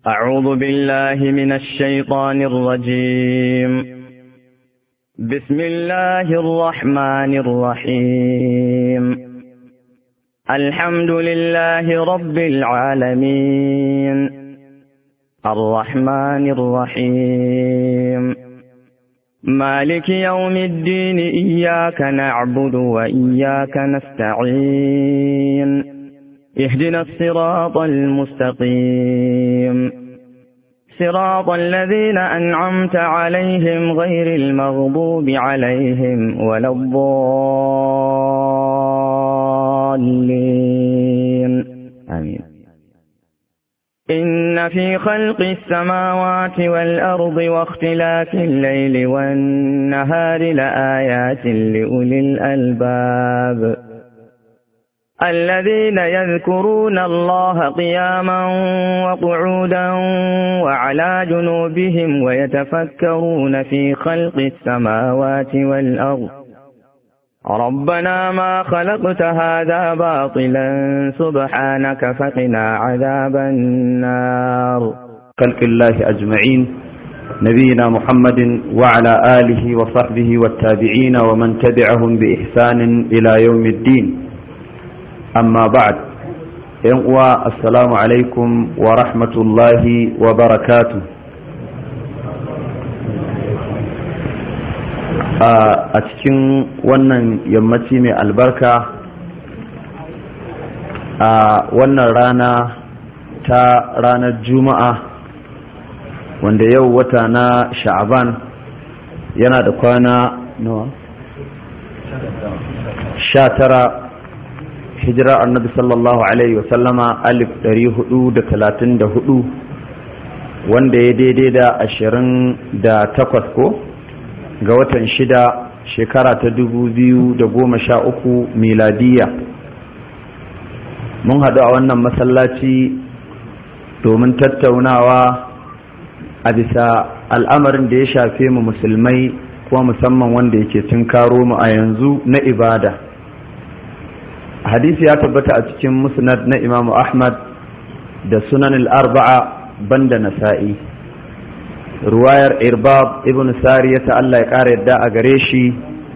أعوذ بالله من الشيطان الرجيم بسم الله الرحمن الرحيم الحمد لله رب العالمين الرحمن الرحيم مالك يوم الدين إياك نعبد وإياك نستعين اهدنا الصراط المستقيم صراط الذين أنعمت عليهم غير المغضوب عليهم ولا الضالين آمين إن في خلق السماوات والأرض واختلاف الليل والنهار لآيات لأولي الألباب الذين يذكرون الله قياما وقعودا وعلى جنوبهم ويتفكرون في خلق السماوات والأرض ربنا ما خلقت هذا باطلا سبحانك فقنا عذاب النار خلق الله أجمعين نبينا محمد وعلى آله وصحبه والتابعين ومن تبعهم بإحسان إلى يوم الدين amma ba'ad yan uwa assalamu alaikum wa rahmatullahi wa barakatu a cikin wannan yammaci mai albarka a wannan rana ta ranar juma'a wanda yau wata na sha'aban yana da kwana nawa sha tara hijira annabi sallallahu alaihi wasallama alif ɗari hudu da talatin da hudu wanda ya daidai da ashirin da takwas ko ga watan shida shekara ta dubu biyu da goma sha uku miladiya mun haɗu a wannan masallaci domin tattaunawa a bisa al'amarin da ya shafe mu musulmai kuma musamman wanda yake karo mu a yanzu na ibada hadisi ya tabbata a cikin musnad na imamu ahmad da sunan al-arba'a banda nasa'i ruwayar irbab ibn sariya ta Allah ya ƙara yadda a gare shi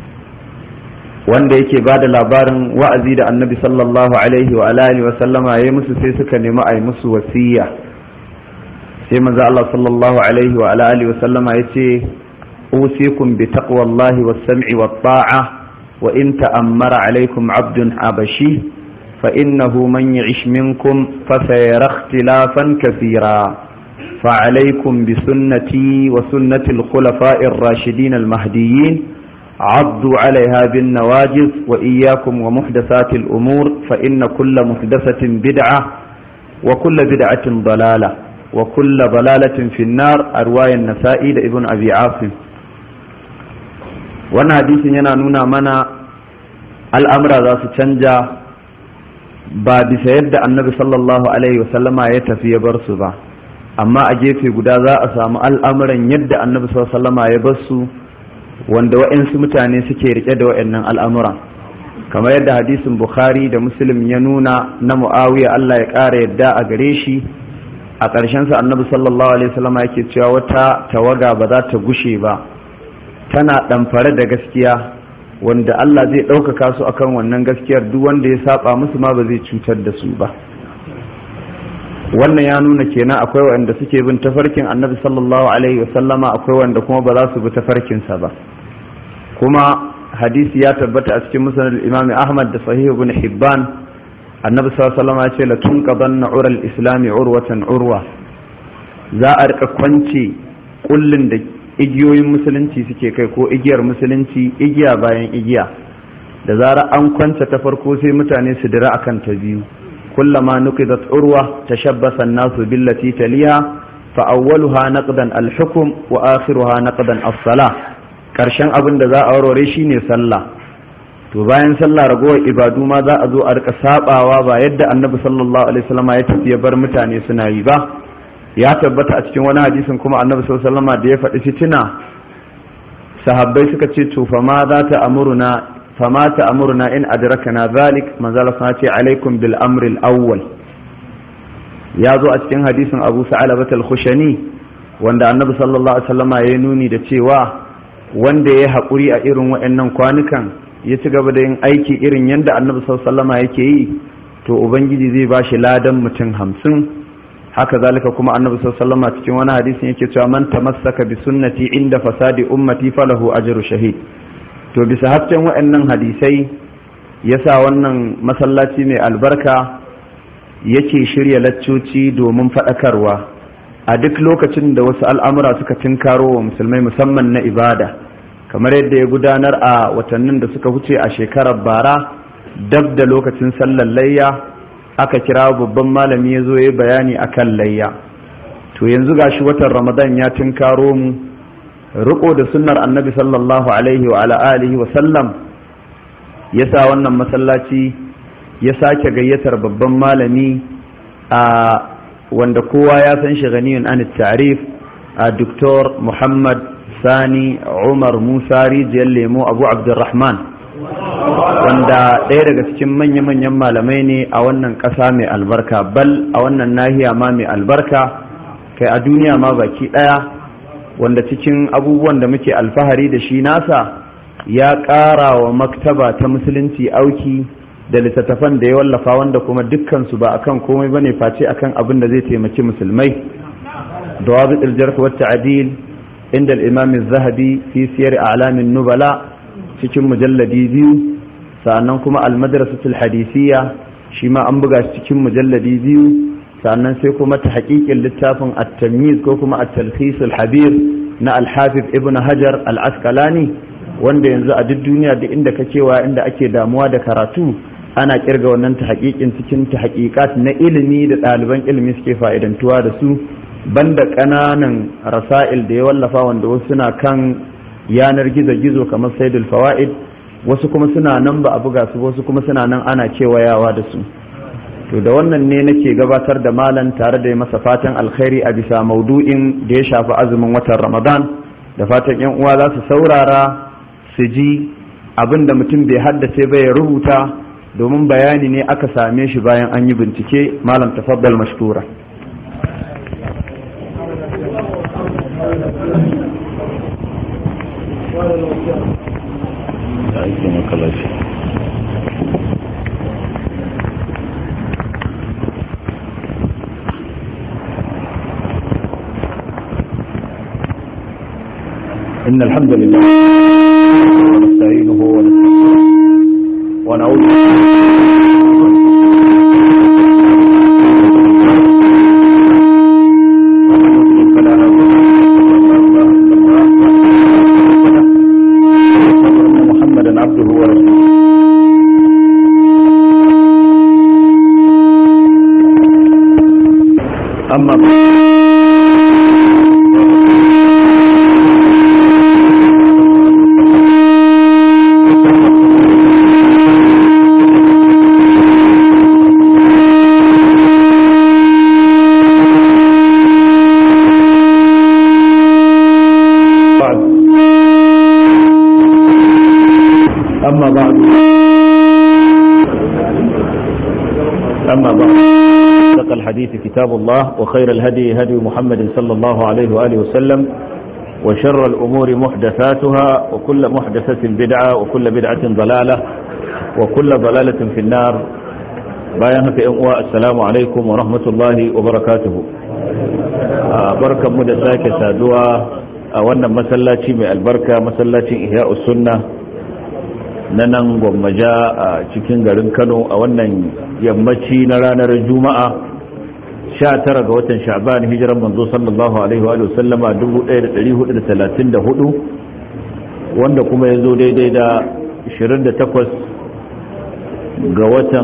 wanda yake ba da labarin wa'azi da annabi sallallahu alaihi wa alihi wa sallama ya musu sai suka nemi a yi musu wasiya sai manzo Allah sallallahu alaihi wa alihi wa sallama ya ce usikum bi taqwallahi was sam'i wat ta'a وإن تأمر عليكم عبد حبشي فإنه من يعش منكم فسيرى اختلافا كثيرا فعليكم بسنتي وسنة الخلفاء الراشدين المهديين عضوا عليها بالنواجذ وإياكم ومحدثات الأمور فإن كل محدثة بدعة وكل بدعة ضلالة وكل ضلالة في النار أرواي النسائي لابن أبي عاصم wannan hadisin yana nuna mana al'amura za su canja ba bisa yadda annabi sallallahu alaihi wasallama ya tafi ya bar su ba amma a gefe guda za a samu al'amuran yadda annabi sallallahu alaihi wasallama ya bar su wanda wa'insu mutane suke rike da wa'annan al'amuran kamar yadda hadisin bukhari da muslim ya nuna na muawiya allah ya ƙara yadda a gare shi a ƙarshensa annabi sallallahu alaihi wasallama yake cewa wata tawaga ba za ta gushe ba tana ɗamfare da gaskiya wanda Allah zai ɗaukaka su akan wannan gaskiyar duk wanda ya saba musu ma ba zai cutar da su ba wannan ya nuna kenan akwai wanda suke bin tafarkin annabi sallallahu alaihi wasallama akwai wanda kuma ba za su bi tafarkinsa ba kuma hadisi ya tabbata a cikin musnad imam ahmad da sahih ibn hibban annabi sallallahu alaihi wasallama ya ce la tunqadanna ural islami urwatan urwa za a rika kwance kullun da igiyoyin musulunci suke kai ko igiyar musulunci igiya bayan igiya da zarar an kwanta ta farko sai mutane su dira akan ta biyu kullama nuqidat urwa tashabbasa an-nasu billati taliha fa awwaluha naqdan al-hukm wa akhiruha naqdan as-salah karshen abin da za a warware shine sallah to bayan sallah ragowar ibadu ma za a zo a rika sabawa ba yadda annabi sallallahu alaihi wasallam ya tafi ya bar mutane suna yi ba ya tabbata a cikin wani hadisin kuma annabi sallallahu alaihi da ya faɗi fitina sahabbai suka ce to fa ma za ta amuruna fa ma ta amuruna in adrakana zalik manzala sun ce alaikum bil amri al awwal ya zo a cikin hadisin abu sa'alabat al-khushani wanda annabi sallallahu alaihi wasallama ya nuni da cewa wanda ya haƙuri a irin waɗannan kwanukan ya ci gaba da yin aiki irin yadda annabi sallallahu alaihi wasallama yake yi to ubangiji zai ba shi ladan mutum hamsin haka zalika kuma annabi sallallahu alaihi wasallama cikin wani hadisin yake cewa man tamassaka bi sunnati inda fasadi ummati falahu ajru shahid to bisa hasken waɗannan hadisai yasa wannan masallaci mai albarka yake shirya laccoci domin faɗakarwa a duk lokacin da wasu al'amura suka tinkaro wa musulmai musamman na ibada kamar yadda ya gudanar a watannin da suka wuce a shekarar bara dab da lokacin sallar layya aka kira babban malami ya zo ya bayani akan layya to yanzu gashi watan ramadan ya tinkaro mu riko da sunnar annabi sallallahu alaihi wa ala alihi wa sallam ya sa wannan masallaci ya sake gayyatar babban malami a wanda kowa ya san shi ganiyun an tarif a doktor muhammad sani umar musa rijiyar lemo abu abdurrahman wanda ɗaya daga cikin manya-manyan malamai ne a wannan ƙasa mai albarka bal a wannan nahiya ma mai albarka kai a duniya ma baki ɗaya wanda cikin abubuwan da muke alfahari da shi nasa ya ƙara wa maktaba ta musulunci auki da littattafan da ya wallafa wanda kuma dukkansu ba akan komai ba ne face akan abin da zai taimaki musulmai da wabi ɗirjar wata adil inda al'imam zahabi fi siyar alamin nubala cikin mujalladi biyu sannan kuma almadrasatul hadisiya shi ma an buga shi cikin mujalladi biyu sannan sai kuma ta haƙiƙin littafin at-tamyiz ko kuma at-talkhis al-habir na al-hafiz ibn hajar al-asqalani wanda yanzu a duk duniya duk inda ka cewa inda ake damuwa da karatu ana kirga wannan ta haƙiƙin cikin ta haƙiƙat na ilimi da ɗaliban ilimi suke fa'idantuwa da su banda ƙananan rasa'il da ya wallafa wanda wasu suna kan yanar gizo-gizo kamar saidul fawaid wasu kuma suna nan ba a buga su wasu kuma suna nan ana kewayawa da su to da wannan ne nake gabatar da malam tare da masa fatan alkhairi a bisa maudu'in da ya shafi azumin watan ramadan da fatan yan uwa za su saurara su ji abin da mutum bai haddace ba ya rubuta domin bayani ne aka same shi bayan an yi bincike malam tafaddal mashkura إن الحمد لله ونستعينه ونستغفره ونعوذ محمدا عبده ورسوله أما بعد بعد أما بعد أما بعد صدق الحديث كتاب الله وخير الهدي هدي محمد صلى الله عليه وآله وسلم وشر الأمور محدثاتها وكل محدثة بدعة وكل بدعة ضلالة وكل ضلالة في النار بايانك إنواء السلام عليكم ورحمة الله وبركاته بركة مدساك سادوا a wannan masallaci mai albarka masallacin ihya sunna na nan gwammaja a cikin garin kano a wannan yammaci na ranar juma'a 19 ga watan sha'ban hijiran manzo sallallahu alaihi wa sallama 1434 wanda kuma ya zo daidai da 28 ga watan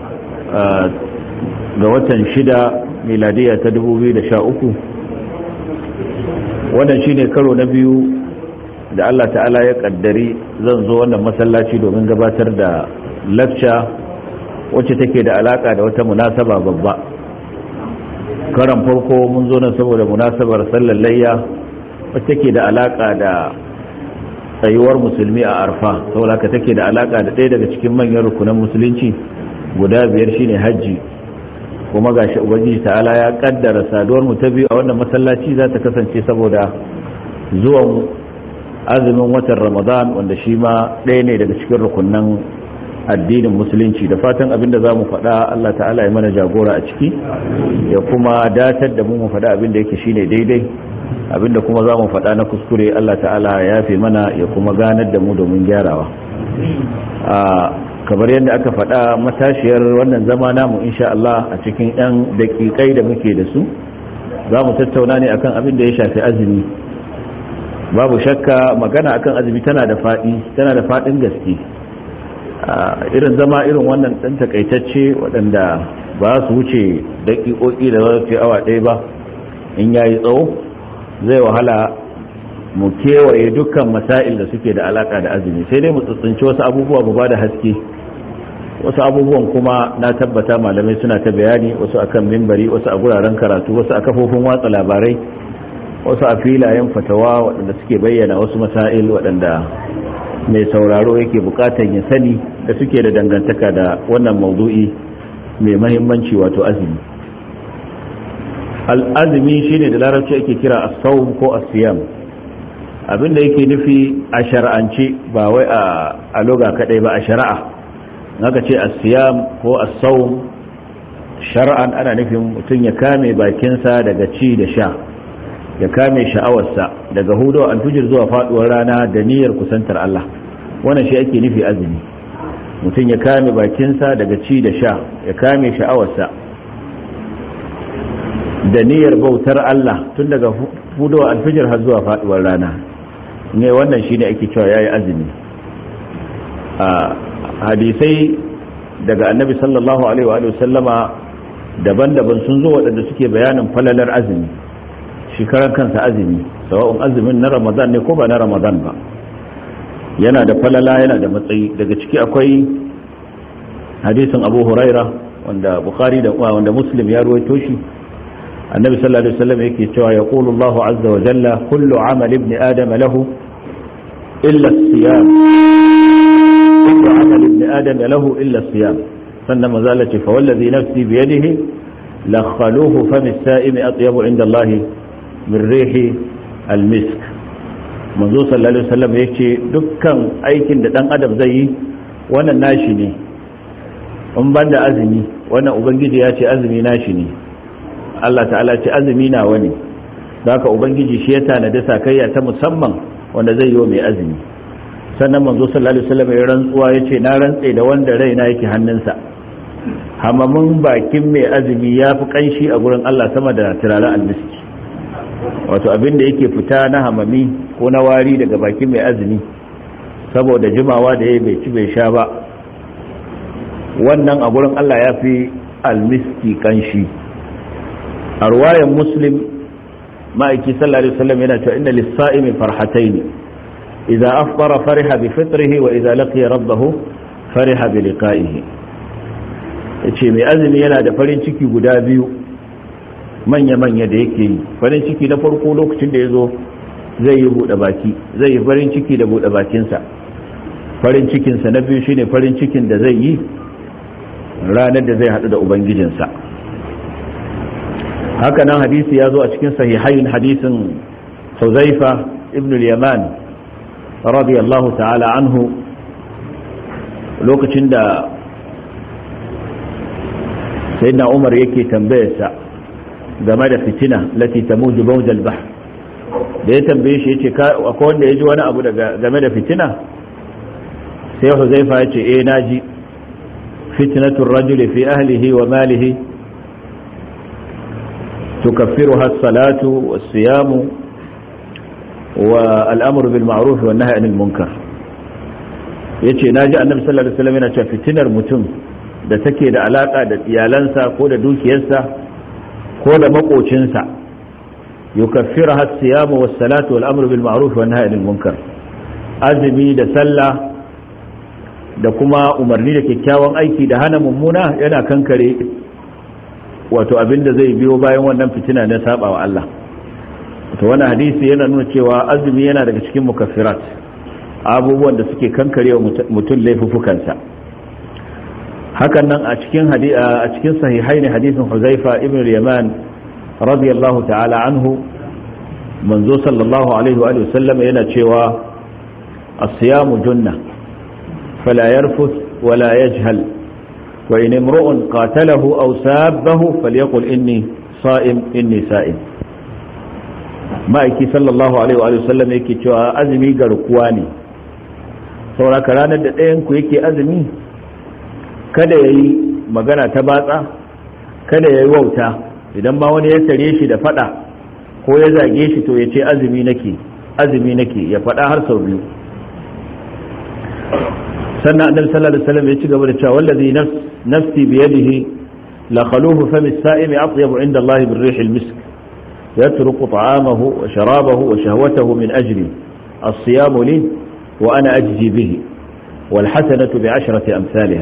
ga watan shida miladiya ta 2013 wannan shine karo na biyu da Allah ta'ala ya kaddari zan zo wannan masallaci domin gabatar da lacca wacce take da alaka da wata munasaba babba karan farko mun zo nan saboda munasabar sallar layya wacce take da alaka da tsayuwar musulmi a arfa saboda ka take da alaka da ɗaya daga cikin manyan rukunan musulunci guda biyar shine hajji kuma gashi ubangiji ta'ala ya kaddara saduwar mu ta biyu a wannan masallaci za ta kasance saboda zuwan azumin watan ramadan wanda shi ma ɗaya ne daga cikin rukunan addinin musulunci da fatan abinda za mu faɗa Allah ta'ala ya mana jagora a ciki ya kuma datar da mu mu faɗa abinda yake shine daidai abinda kuma za mu faɗa na kuskure Allah ta'ala ya yafe mana ya kuma ganar da mu domin gyarawa kamar yadda aka faɗa matashiyar wannan zama namu insha Allah a cikin 'yan daƙiƙai da muke da su za mu tattauna ne akan abin da ya shafi azumi babu shakka magana akan azumi tana da faɗi tana da faɗin gaske irin zama irin wannan ɗan takaitacce waɗanda ba su wuce daƙiƙoƙi da za su awa ɗaya ba in yayi tsawo zai wahala mu kewaye dukkan masail da suke da alaka da azumi sai dai mu tsitsinci wasu abubuwa mu bada haske wasu abubuwan kuma na tabbata malamai suna ta bayani wasu akan mimbari wasu a guraren karatu wasu a kafofin watsa labarai wasu a filayen fatawa waɗanda suke bayyana wasu masail waɗanda mai sauraro yake buƙatar ya sani da suke da dangantaka da wannan maudu'i mai mahimmanci wato azumi al'azumi shine da larabci ake kira as-sawm ko as-siyam abinda yake nufi a shar'ance ba wai a loga kadai ba a shari'a naka ce as-siyam ko as-sawm shar'an ana nufin mutum ya kame bakinsa daga ci da sha ya kame sha'awarsa daga hudu alfijir zuwa faduwar rana da niyyar kusantar Allah wannan shi ake nufi azumi mutum ya kame bakinsa daga ci da sha ya kame sha'awarsa da niyyar bautar Allah tun daga hudu alfijir har zuwa faduwar rana ne wannan shine ake cewa yayi azumi a hadisai daga annabi sallallahu alaihi wa sallama daban-daban sun zo waɗanda suke bayanin falalar azumi shekarar kansa azumi sawa'un azumin na ramadan ne ko ba na ramadan ba yana da falala yana da matsayi daga ciki akwai hadisin abu huraira wanda bukhari da wanda muslim ya ruwaito shi النبي صلى الله عليه وسلم يكي يقول الله عز وجل كل عمل ابن آدم له إلا الصيام كل عمل ابن آدم له إلا الصيام فإنما زالت فوالذي نفسي بيده لخلوه فم السائم أطيب عند الله من ريح المسك منذ صلى الله عليه وسلم يكي دكا أيكن دان أدم زي وانا ناشني in ban da azumi wannan ubangiji ya ce azumi nashi ne Allah ta'ala ce azumi na wani da haka ubangiji shi ya tanadi sakayya ta musamman wanda zai yi wa mai azumi sannan manzo sallallahu alaihi wasallam ya rantsuwa yace na rantse da wanda raina yake hannunsa hamamin bakin mai azumi ya fi kanshi a gurin Allah sama da turaren almiski wato abin da yake fita na hamami ko na wari daga bakin mai azumi saboda jimawa da ya bai ci bai sha ba wannan a gurin Allah ya fi almiski kanshi a ruwayan muslim ma'aiki sallallahu alaihi wasallam yana cewa inna lis-sa'imi farhatayn idza afṭara fariha bi fitrihi wa idza laqiya rabbahu fariha bi liqa'ihi yace mai azumi yana da farin ciki guda biyu manya manya da yake yi farin ciki na farko lokacin da yazo zai yi bude baki zai yi farin ciki da bude bakinsa farin cikinsa na biyu shine farin cikin da zai yi ranar da zai haɗu da ubangijinsa haka nan hadisi ya zo a cikin sahihain hadisin huzaifa ibn al-yaman radiyallahu ta'ala anhu lokacin da sayyidina umar yake tambayarsa game da fitina lati tamuju bawjal bahr da ya tambaye shi yace akwai wanda ya ji wani abu daga game da fitina sai huzaifa ya ce eh naji fitnatul rajuli fi ahlihi wa malihi تكفرها الصلاة والصيام والأمر بالمعروف والنهي عن المنكر yace naji annabi sallallahu alaihi wasallam yana cewa fitinar mutum da take da alaka da iyalansa ko da dukiyarsa ko da makocinsa yukaffiruha as-siyamu was-salatu wal-amru bil ma'ruf wan nahyi anil munkar azumi da sallah da kuma umarni da kyakkyawan aiki da hana mummuna yana kankare wato abin da zai biyo bayan wannan fitina na saba wa Allah to wannan hadisi yana nuna cewa azumi yana daga cikin mukaffirat abubuwan da suke kankare wa mutum laifuffukansa hakan nan a cikin a cikin sahihai ne hadisin Huzaifa ibn Yaman radiyallahu ta'ala anhu manzo sallallahu alaihi wa sallam yana cewa as-siyamu junna fala yarfuth wala yajhal wa in imru'un qatalahu aw sabbahu falyaqul inni sa'im inni sa'im ma'aiki sallallahu alaihi wa sallam yake cewa azumi garkuwa ne sauraka ranar da ɗayan ku yake azumi kada ya yi magana ta batsa kada ya yi wauta idan ma wani ya tare shi da fada ko ya zage shi to ya ce azumi nake azumi nake ya fada har sau biyu sannan annabi sallallahu alaihi wasallam ya ci gaba da cewa wallazi nafsi biyadihi la khaluhu fami as-sa'imi atyabu inda Allah bir rih al-misk yatruku ta'amahu wa sharabahu wa shahwatahu min ajli as-siyam li wa ana ajzi bihi wal hasanatu bi ashrati amsalha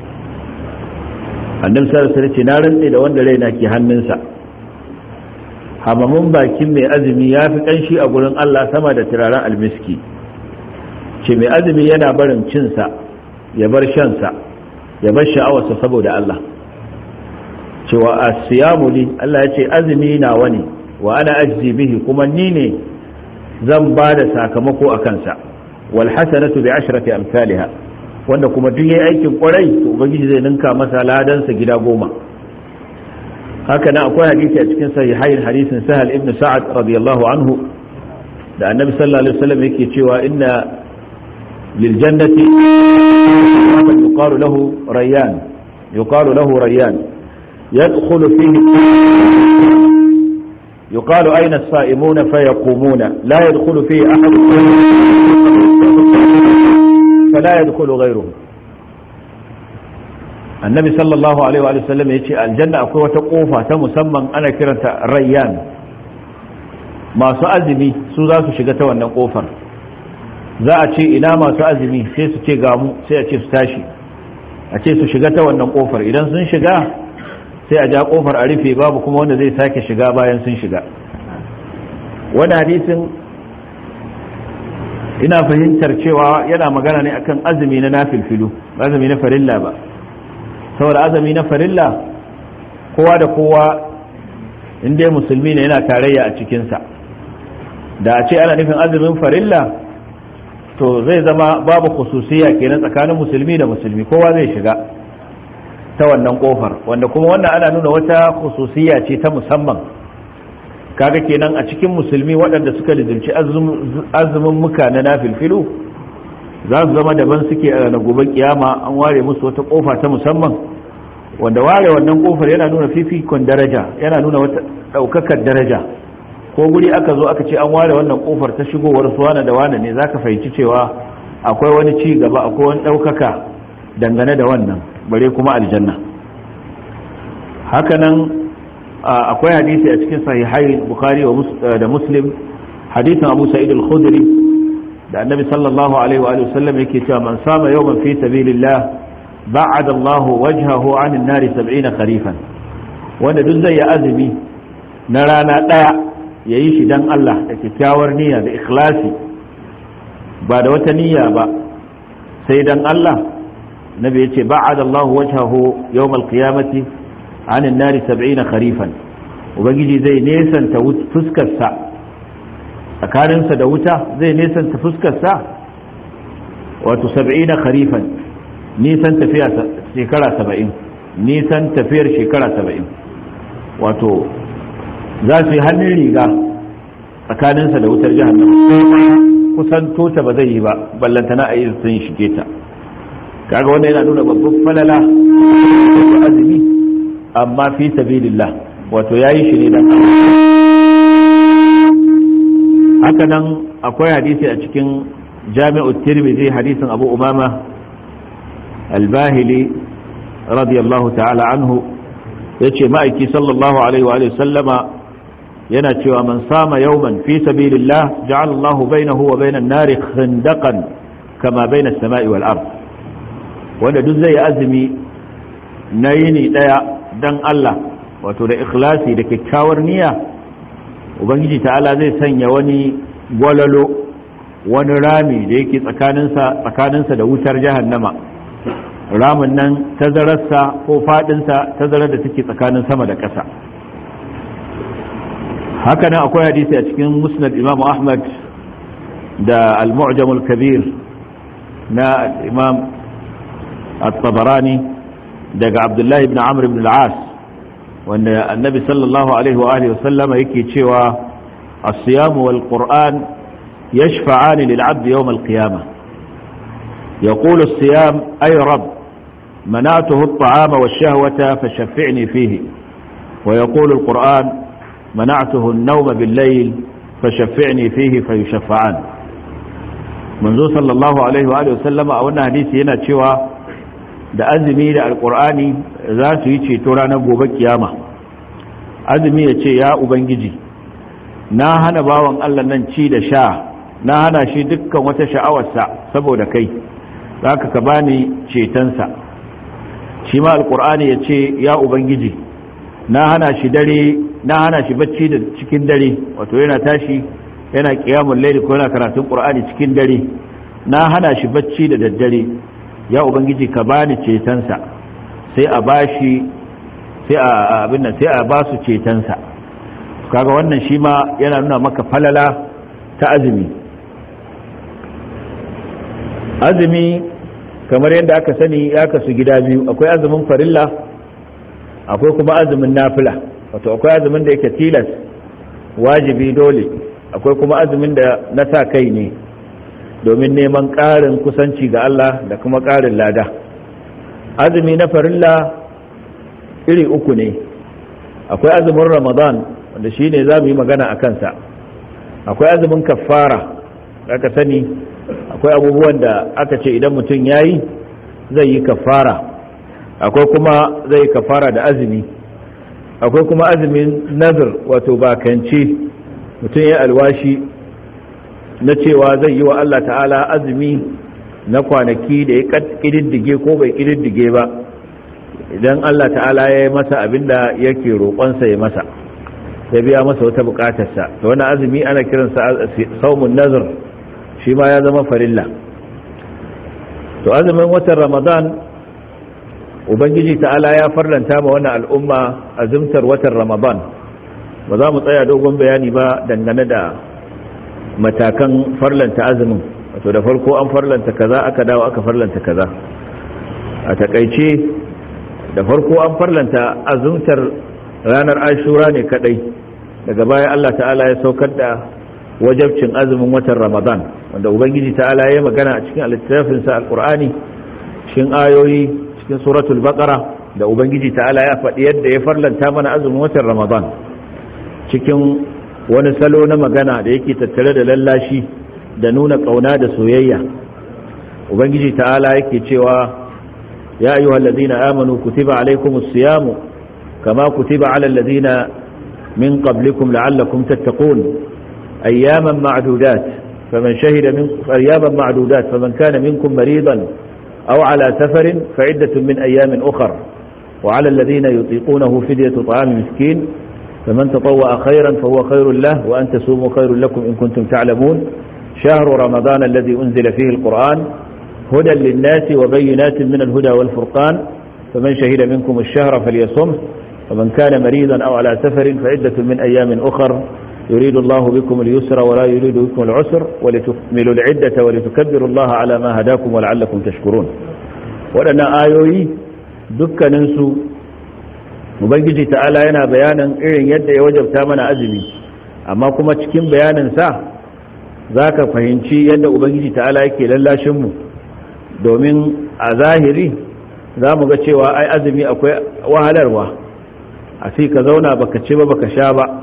annabi sallallahu alaihi wasallam na rantse da wanda raina ke hannunsa hamamun bakin mai azumi ya fi kanshi a gurin Allah sama da turaren almiski ce mai azumi yana barin cinsa ya bar shansa ya bar sha'awarsa saboda Allah cewa a siyamu li Allah ya ce azumi na wani wa ana ajzi bihi kuma ni ne zan ba da sakamako a kansa wal hasanatu bi ashrati amsalha wanda kuma duk yayi aikin kwarai to ubangiji zai ninka masa ladansa gida goma haka nan akwai hadisi a cikin sahihain hadisin sahal ibn sa'ad radiyallahu anhu da annabi sallallahu alaihi wasallam yake cewa inna lil jannati yuqalu lahu rayyan yuqalu lahu rayyan yadkhulu fihi يقال أين الصائمون فيقومون لا يدخل فيه أحد فلا يدخل غيره النبي صلى الله عليه وآله وسلم يقول الجنة أقوى وتقوفة تمسمى أنا كرنت ريان ما سأزمي سوزا سشغة ونقوفر za a ce ina masu azumi sai su ce gamu sai a ce su tashi a ce su shiga ta wannan kofar idan sun shiga sai a ja kofar a rufe babu kuma wanda zai sake shiga bayan sun shiga wani hadisin ina fahimtar cewa yana magana ne akan azumi na nafilfilu azumi na farilla ba saboda azumi na farilla kowa da kowa inda musulmi ne yana tarayya a cikinsa da a ce ana nufin azumin farilla to zai zama babu khususiya kenan tsakanin musulmi da musulmi kowa zai shiga ta wannan kofar wanda kuma wannan ana nuna wata khususiya ce ta musamman kaga kenan a cikin musulmi waɗanda suka lizimci azumin muka na nafilfilu za su zama daban suke a na gobe kiyama an ware musu wata kofa ta musamman wanda ware wannan kofar yana nuna fifikon daraja yana nuna wata ɗaukakar daraja ko guri aka zo aka ce an ware wannan kofar ta shigowar su wane da wane ne za ka fahimci cewa akwai wani ci gaba akwai wani ɗaukaka dangane da wannan bare kuma aljanna hakanan akwai hadisi a cikin sahihai bukhari da muslim hadisin abu sa'id al-khudri da annabi sallallahu alaihi wa sallam yake cewa man sama yawman fi sabilillah ba'ada Allah wajhahu 'an an-nar 70 kharifan wanda duk zai yi azumi na rana daya yayi shi dan Allah da kyakkyawar niyya da ikhlasi ba da wata niyya ba sai dan Allah nabi yace ba'ada Allah wajhahu yawm al-qiyamati 'an an-nar 70 kharifan ubangiji zai nesanta fuskarsa tsakaninsa da wuta zai nesanta fuskarsa wato 70 kharifan nisan tafiya shekara 70 nisan tafiyar shekara 70 wato za su yi hannun riga tsakaninsa da wutar jahannama kusan tota ba zai yi ba ballantana a yi sun shige ta kaga wanda yana nuna babban falala da azumi amma fi sabilillah wato yayi shi ne dan haka nan akwai hadisi a cikin jami'u tirmidhi hadisin abu umama al-bahili radiyallahu ta'ala anhu yace ma'aiki sallallahu alaihi wa sallama yana cewa man sama yawman fi sabilillah ja'ala Allahu bainahu wa bainan nari khandaqan kama bainas sama'i wal ard wanda duk zai azumi na yini daya dan Allah wato da ikhlasi da kyakkyawar niyya ubangiji ta'ala zai sanya wani gwalalo wani rami da yake tsakaninsa tsakaninsa da wutar jahannama ramin nan tazararsa ko fadinsa tazarar da take tsakanin sama da ƙasa haka nan akwai hadisi a cikin musnad imam ahmad da al-mu'jam al-kabir na imam at-tabarani daga abdullahi ibn amr ibn al-as wanda annabi sallallahu alaihi wa alihi wasallama yake cewa as-siyam wal qur'an yashfa'an lil 'abd yawm al-qiyamah يقول الصيام أي رب منعته الطعام والشهوة فشفعني فيه ويقول القرآن منعته النوم بالليل فشفعني فيه فيشفعان منذ صلى الله عليه وآله وسلم أولنا حديثي هنا تشوى da azumi da alkur'ani za su yi ceto ranar gobe kiyama azumi ya ce ya ubangiji na hana bawan allah nan ci da sha na hana shi dukkan wata sha'awarsa saboda kai za ka ka bani cetonsa shi ma alkur'ani ya ce ya ubangiji na hana shi dare na hana shi bacci da cikin dare wato yana tashi yana kiyamun laili ko yana karatun qur'ani cikin dare na hana shi bacci da daddare ya ubangiji ka bani cetonsa sai a bashi sai a abin nan sai a ba su cetonsa kaga wannan shi ma yana nuna maka falala ta azumi azumi kamar yadda aka sani ya kasu gida biyu akwai azumin farilla akwai kuma azumin nafila wato akwai azumin da yake tilas wajibi dole akwai kuma azumin da na sa kai ne domin neman ƙarin kusanci ga Allah da kuma ƙarin lada azumi na farilla iri uku ne akwai azumin ramadan wanda shi ne za mu yi magana a kansa akwai azumin kafara aka sani akwai abubuwan da aka ce idan mutum ya yi zai yi kafara akwai kuma zai yi kafara da azumi akwai kuma azumin nazar wato bakance mutum ya alwashi na cewa zai yi wa Allah ta'ala azumi na kwanaki da ya ƙididdige ko bai ƙididdige ba idan Allah ta'ala ya yi masa abin da yake roƙonsa ya masa ya biya masa wata buƙatarsa da wani azumi ana kiransa saumun nazar shi ma ya zama farilla to azumin watan ramadan ubangiji ta'ala ya farlanta ma wannan al'umma azumtar watan ramadan ba za mu tsaya dogon bayani ba dangane da matakan farlanta azumin wato da farko an farlanta kaza aka dawo aka farlanta kaza a takaice da farko an farlanta azumtar ranar ashura ne kadai daga baya Allah ta'ala ya saukar da wajabcin azumin watan ramadan wanda ubangiji ta'ala ya magana a cikin littafinsa alkur'ani cikin ayoyi cikin suratul baqara da ubangiji ta'ala ya faɗi yadda ya farlanta mana azumin watan ramadan cikin wani salo na magana da yake tattare da lallashi da nuna ƙauna da soyayya ubangiji ta'ala yake cewa ya ayyuhal ladina amanu kutiba alaykumus siyamu kama kutiba alal ladina min qablikum la'allakum tattaqun أياما معدودات فمن شهد من أياما معدودات فمن كان منكم مريضا أو على سفر فعدة من أيام أخر وعلى الذين يطيقونه فدية طعام مسكين فمن تطوأ خيرا فهو خير له وأن تسوموا خير لكم إن كنتم تعلمون شهر رمضان الذي أنزل فيه القرآن هدى للناس وبينات من الهدى والفرقان فمن شهد منكم الشهر فليصمه ومن كان مريضا أو على سفر فعدة من أيام أخر يريد الله بكم اليسر ولا يريد بكم العسر ولتكملوا العدة ولتكبروا الله على ما هداكم ولعلكم تشكرون waɗannan ayoyi dukkaninsu ubangiji ta'ala yana bayanin irin yadda ya wajabta mana azumi amma kuma cikin bayaninsa za ka fahimci yadda ubangiji ta'ala yake lallashinmu domin a zahiri za mu ga cewa ai azumi akwai wahalarwa a sai ka zauna baka ci ba baka sha ba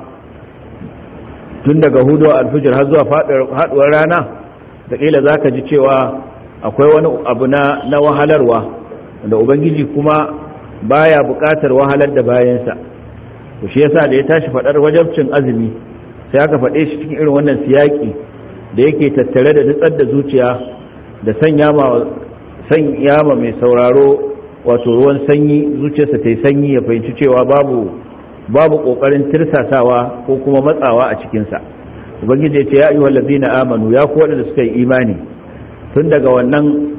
tun daga hudu alfijir har zuwa faduwar rana da kila za ka ji cewa akwai wani abu na wahalarwa da ubangiji kuma baya buƙatar wahalar da bayansa to shi yasa da ya tashi faɗar wajabcin azumi sai aka faɗe shi cikin irin wannan siyaki da yake tattare da nutsar da zuciya da sanya ma sanya ma mai sauraro wato ruwan sanyi zuciyarsa ta yi sanyi ya fahimci cewa babu babu kokarin tirsasawa ko kuma matsawa a cikinsa ubangiji ya ce ya ayyuhal ladina amanu ya ku wadanda suka yi imani tun daga wannan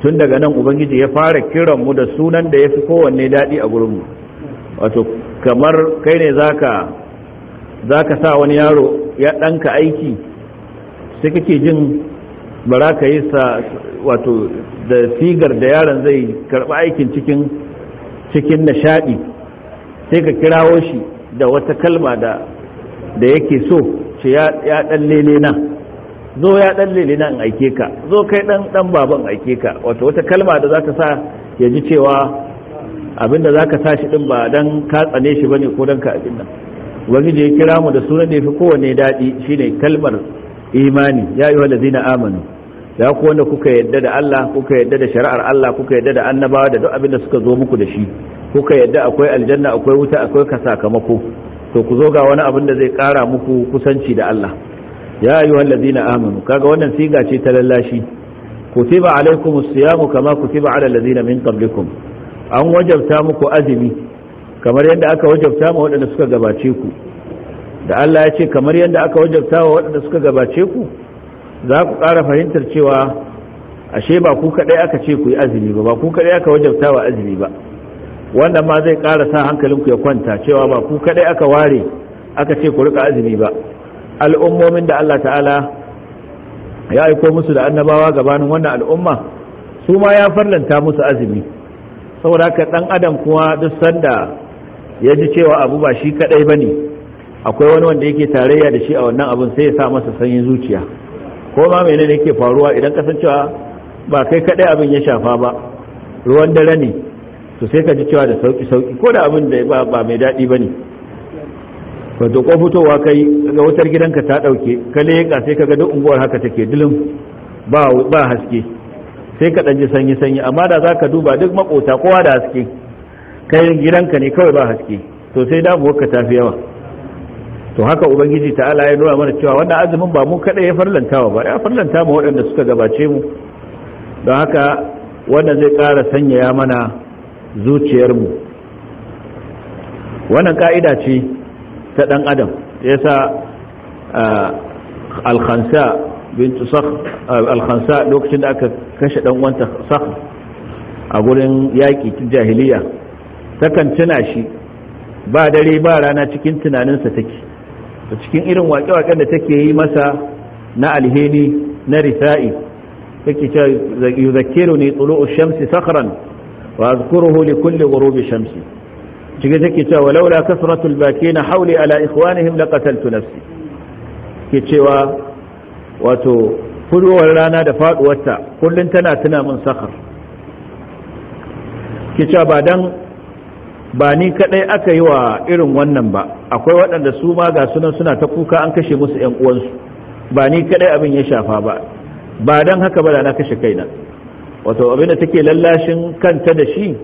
tun daga nan ubangiji ya fara kiran mu da sunan da ya fi kowanne daɗi a gurinmu wato kamar kai ne zaka zaka sa wani yaro ya ɗanka aiki sai kake jin bara ka yi sa wato da sigar da yaron zai karɓi aikin cikin cikin nishaɗi sai ka kirawo shi da wata kalma da da yake so ce ya ɗan lele na zo ya ɗan lele na in aike ka zo kai ɗan ɗan baban aike ka wato wata kalma da za ta sa ya ji cewa abinda za ka sa shi ɗin ba dan ka tsane shi bane ko dan ka abin nan ubangiji ya kira mu da sunan da ya fi kowanne daɗi shine kalmar imani ya yi wallazina amanu ya ku wanda kuka yadda da Allah kuka yadda da shari'ar Allah kuka yadda da annabawa da duk abin da suka zo muku da shi kuka yadda akwai aljanna akwai wuta akwai ka sakamako to ku zo ga wani abin da zai kara muku kusanci da Allah ya ayu allazina amanu kaga wannan siga ce ta lallashi kutiba alaikumus siyamu kama kutiba ala allazina min qablikum an wajabta muku azumi kamar yadda aka wajabta ma waɗanda suka gabace ku da Allah ya ce kamar yadda aka wajabta wa waɗanda suka gabace ku za ku ƙara fahimtar cewa ashe ba ku kaɗai aka ce ku yi azumi ba ba ku kaɗai aka wajabta wa azumi ba wannan ma zai ƙara sa hankalinku ya kwanta cewa ba ku kaɗai aka ware aka ce ku rika azumi ba al'ummomin da Allah ta'ala ya aiko musu da annabawa gabanin wannan al'umma su ma ya farlanta musu azumi saboda haka ɗan adam kuma duk sanda ya ji cewa abu ba shi kaɗai ba ne akwai wani wanda yake tarayya da shi a wannan abin sai ya sa masa sanyin zuciya ko ma menene yake faruwa idan kasancewa ba kai kadai abin ya shafa ba ruwan dare ne to sai ka ji cewa da sauki sauki ko da abin da ba ba mai daɗi bane wato ko fitowa kai ga wutar gidanka ta dauke ka leka sai ka ga duk unguwar haka take dilim ba ba haske sai ka dan ji sanyi sanyi amma da zaka duba duk makota kowa da haske kai gidanka ne kawai ba haske to sai damuwar ka tafi yawa to haka ubangiji ta'ala ya nuna mana cewa wannan azumin ba mu kada ya farlantawa ba ya farlanta mu waɗanda suka gabace mu don haka wannan zai ƙara sanyaya mana zuciyarmu wannan ka'ida ce ta ɗan adam yasa alkhansa bintu sakh alkhansa lokacin da aka kashe ɗan wanta sakh a gurin yaƙi tun jahiliya takan tuna shi ba dare ba rana cikin tunaninsa take da cikin irin waƙe-waƙen da take yi masa na alheri na risa'i take cewa yuzakkiru ne tulu'u shamsi sakhran wa azkuruhu li kulli ghurubi shamsi cikin take cewa walaula kasratul bakina hawli ala ikhwanihim laqataltu nafsi ke cewa wato fudowar rana da faduwarta kullun tana tuna min sakhar ke cewa ba dan ba ni kadai aka yi wa irin wannan ba akwai waɗanda su ma ga sunan suna ta kuka an kashe musu ƴan uwansu ba ni kadai abin ya shafa ba ba dan haka ba da na kashe kaina wato abin da take lallashin kanta da shi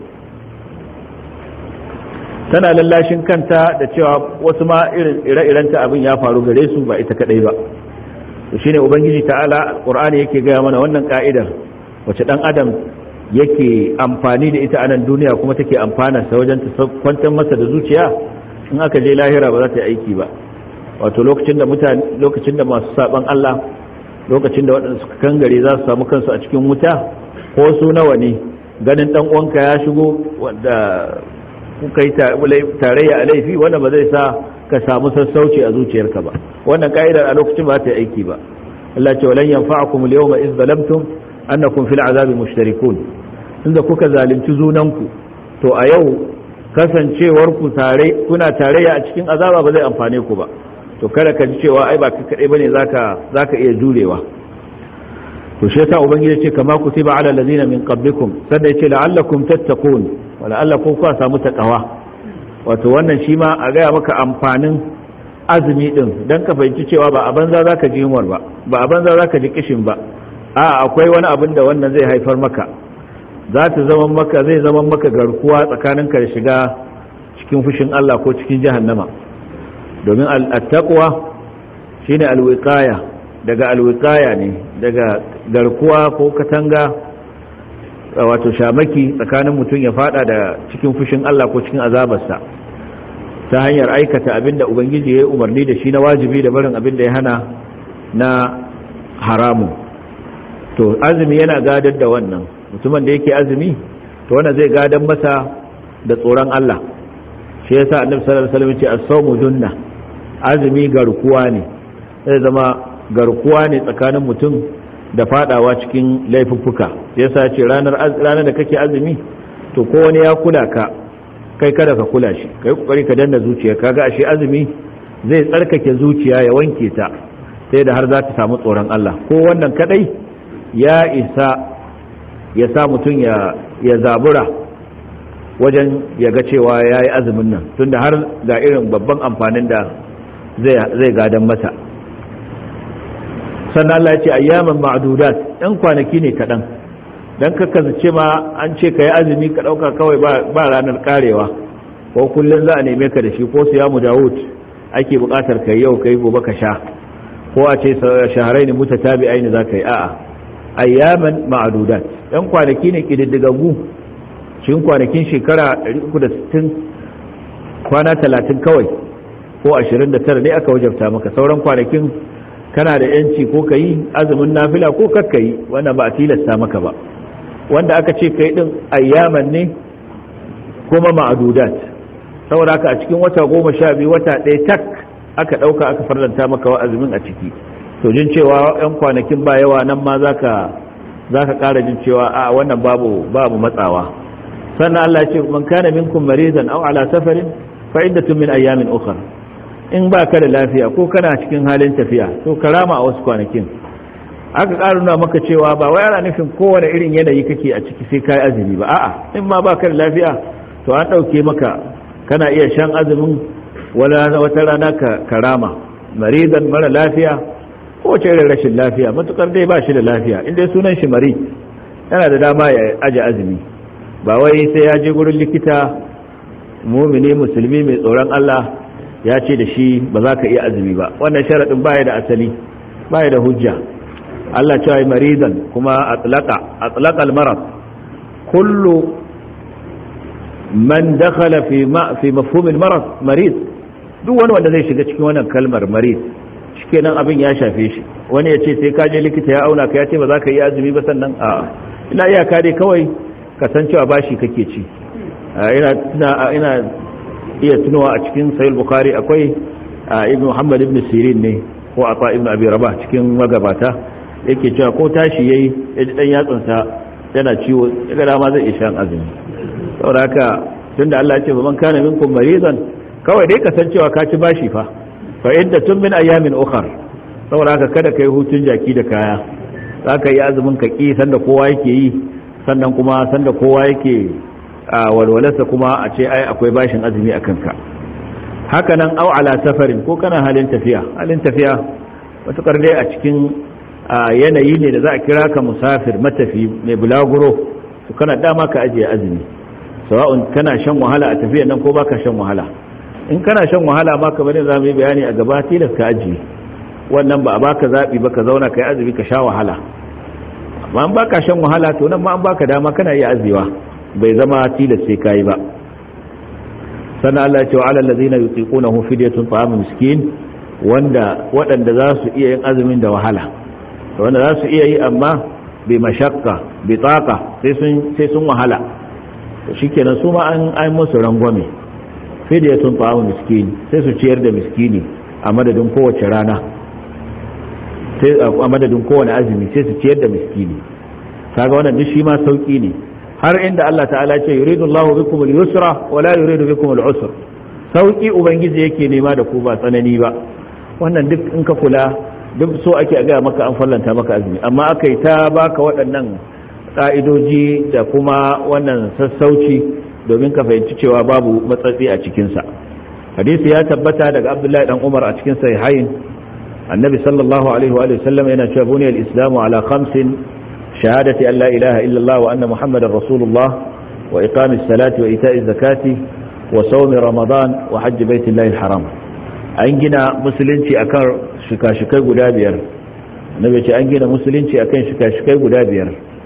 tana lallashin kanta da cewa wasu ma irin ire-irenta abin ya faru gare su ba ita kadai ba to shine ubangiji ta'ala qur'ani yake gaya mana wannan ka'idar wace dan adam yake amfani da ita a nan duniya kuma take amfana sa wajen ta kwantar masa da zuciya in aka je lahira ba za ta yi aiki ba wato lokacin da mutane lokacin da masu saban Allah lokacin da waɗanda suka kangare za su samu kansu a cikin wuta ko su nawa ne ganin dan uwanka ya shigo wanda kuka yi tarayya a laifi wanda ba zai sa ka samu sassauci a zuciyarka ba wannan ka'idar a lokacin ba ta yi aiki ba Allah ce walan yanfa'akum al-yawma idh zalamtum annakum fil azabi mushtarikun inda kuka zalunci zunanku to a yau kasancewar ku tare kuna tarayya a cikin azaba ba zai amfane ku ba to kada ka ji cewa ai ba ka kadai bane zaka zaka iya jurewa to shi yasa ubangiji ce kama kutiba ala allazina min qablikum sanda yace la'allakum tattaqun wa la'allakum ku samu takawa wato wannan shi ma a gaya maka amfanin azumi din dan ka fahimci cewa ba a banza zaka ji yunwar ba ba a banza zaka ji kishin ba a akwai wani abin da wannan zai haifar maka za ta zama maka zai zama maka garkuwa tsakaninka da shiga cikin fushin Allah ko cikin jahannama domin al-taqwa shine al-wiqaya daga al-wiqaya ne daga garkuwa ko katanga wato shamaki tsakanin mutum ya fada da cikin fushin Allah ko cikin azabarsa ta hanyar aikata abin da ubangiji ya yi umarni da shi na wajibi da barin abin da ya hana na haramun to azumi yana gadar da wannan mutumin da yake azumi to wannan zai gadan masa da tsoron Allah shi yasa annabi sallallahu alaihi wasallam ya ce as-sawmu junna azumi garkuwa ne zai zama garkuwa ne tsakanin mutum da fadawa cikin laifuffuka yasa ce ranar ranar da kake azumi to ko wani ya kula ka kai kada ka kula shi kai kokari ka danna zuciya kaga ashe azumi zai tsarkake zuciya ya wanke ta sai da har za ta samu tsoron Allah ko wannan kadai ya isa ya sa mutum ya ya zabura wajen ya ga cewa ya yi azumin nan tunda har ga irin babban amfanin da zai gadan mata sannan Allah ya ce ayyaman ma'dudat ɗan kwanaki ne kaɗan don kakka ce ma an ce ka yi azumi ka ɗauka kawai ba ranar karewa ko kullum za a neme ka da shi ko siyamu dawud ake buƙatar ka yau ka yi gobe ka sha ko a ce shaharai ne muta tabi aini za ka yi a'a ayyaman ma'dudat ɗan kwanaki ne ƙididdigaggu cikin kwanakin shekara 360 kwana 30 kawai ko 29 ne aka wajabta maka sauran kwanakin kana da yanci ko ka yi azumin nafila ko kakka yi wanda ba a tilasta maka ba wanda aka ce ka yi ɗin ayyaman ne kuma ma'adudat saboda haka a cikin wata goma sha biyu wata ɗaya tak aka ɗauka aka farlanta maka wa azumin a ciki to jin cewa 'yan kwanakin ba yawa nan ma za ka ƙara jin cewa a wannan babu babu matsawa sannan Allah ce man kana minkum maridan aw ala safarin fa iddatun min ayyamin ukhra in ba ka da lafiya ko kana cikin halin tafiya to karama a wasu kwanakin aka ƙara nuna maka cewa ba wai ana nufin kowane irin yanayi kake a ciki sai kai azumi ba a'a in ma ba ka da lafiya to an ɗauke maka kana iya shan azumin wata rana ka karama maridan mara lafiya ko wace irin rashin lafiya matukar dai ba shi da lafiya in dai sunan shi mari yana da dama ya aje azumi ba wai sai ya je gurin likita mumini musulmi mai tsoron Allah ya ce da shi ba za ka iya azumi ba wannan sharaɗin baya da asali baya da hujja Allah cewa maridan kuma atlaqa atlaqa al-marad kullu man dakhala fi ma fi mafhum al-marad marid duk wani wanda zai shiga cikin wannan kalmar marid shikenan abin ya shafe shi wani ya ce sai ka je likita ya auna ka ya ce ba za ka iya azumi ba sannan a ina iyaka dai kawai kasancewa bashi kake ci ina ina iya tunowa a cikin sahih bukhari akwai ibn muhammad ibn sirin ne ko ata ibn abi rabah cikin magabata yake cewa ko tashi yayi ya ji dan yatsansa yana ciwo daga dama zai isha azumi saboda haka tunda Allah ya ce man kana minkum maridan kawai dai kasancewa ka ci bashi fa fa idda tun min ayamin ukhar saboda haka kada kai hutun jaki da kaya zaka yi azumin ka ki sanda kowa yake yi sannan kuma sanda kowa yake a walwalarsa kuma a ce ai akwai bashin azumi a kanka haka nan au ala safarin ko kana halin tafiya halin tafiya matukar dai a cikin yanayi ne da za a kira ka musafir matafi mai bulaguro to kana dama ka ajiye azumi sawa'un kana shan wahala a tafiya nan ko baka shan wahala in kana shan wahala ma kamar yadda zamu yi bayani a gaba tilas ka ajiye wannan ba a baka zabi ba ka zauna kai azumi ka sha wahala amma an baka shan wahala to nan ma an baka dama kana iya aziwa bai zama tilas sai kai ba sannan Allah ya ce wa alal ladina yutiqunahu fidyatun ta'am miskin wanda waɗanda za su iya yin azumin da wahala wanda za su iya yi amma bi mashakka bi taqa sai sun sai sun wahala to shikenan su ma an ai musu rangwame fidyatun ta'am miskin sai su ciyar da miskini a madadin kowace rana sai a madadin kowane azumi sai su ciyar da miskini kaga wannan duk shi ma sauki ne har inda Allah ta'ala ce yuridu Allahu bikum al-yusra wa la yuridu bikum al-usra sauki ubangiji yake nema da ku ba tsanani ba wannan duk in ka kula duk so ake ga maka an fallanta maka azumi amma akai ta baka waɗannan ka'idoji da kuma wannan sassauci domin ka fahimci cewa babu matsatsi a cikin sa hadisi ya tabbata daga Abdullahi dan Umar a cikin sahihain annabi sallallahu alaihi wa sallam yana cewa buniyal islamu ala khamsin شهادة أن لا إله إلا الله وأن محمد رسول الله وإقام الصلاة وإيتاء الزكاة وصوم رمضان وحج بيت الله الحرام أنجنا مسلنتي أكار شكاشكي قدابير نبي أنجنا مسلنتي أكار شكاشكي قدابير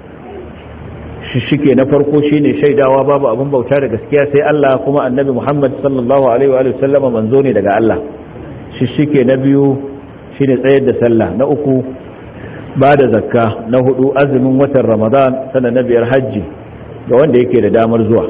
shike na farko shine shaidawa babu abin bauta da gaskiya sai Allah kuma annabi Muhammad sallallahu alaihi wa sallama manzo ne daga Allah shike na biyu shine tsayar da sallah na uku ba da zakka na hudu azumin watan ramadan sannan na biyar hajji ga wanda yake da damar zuwa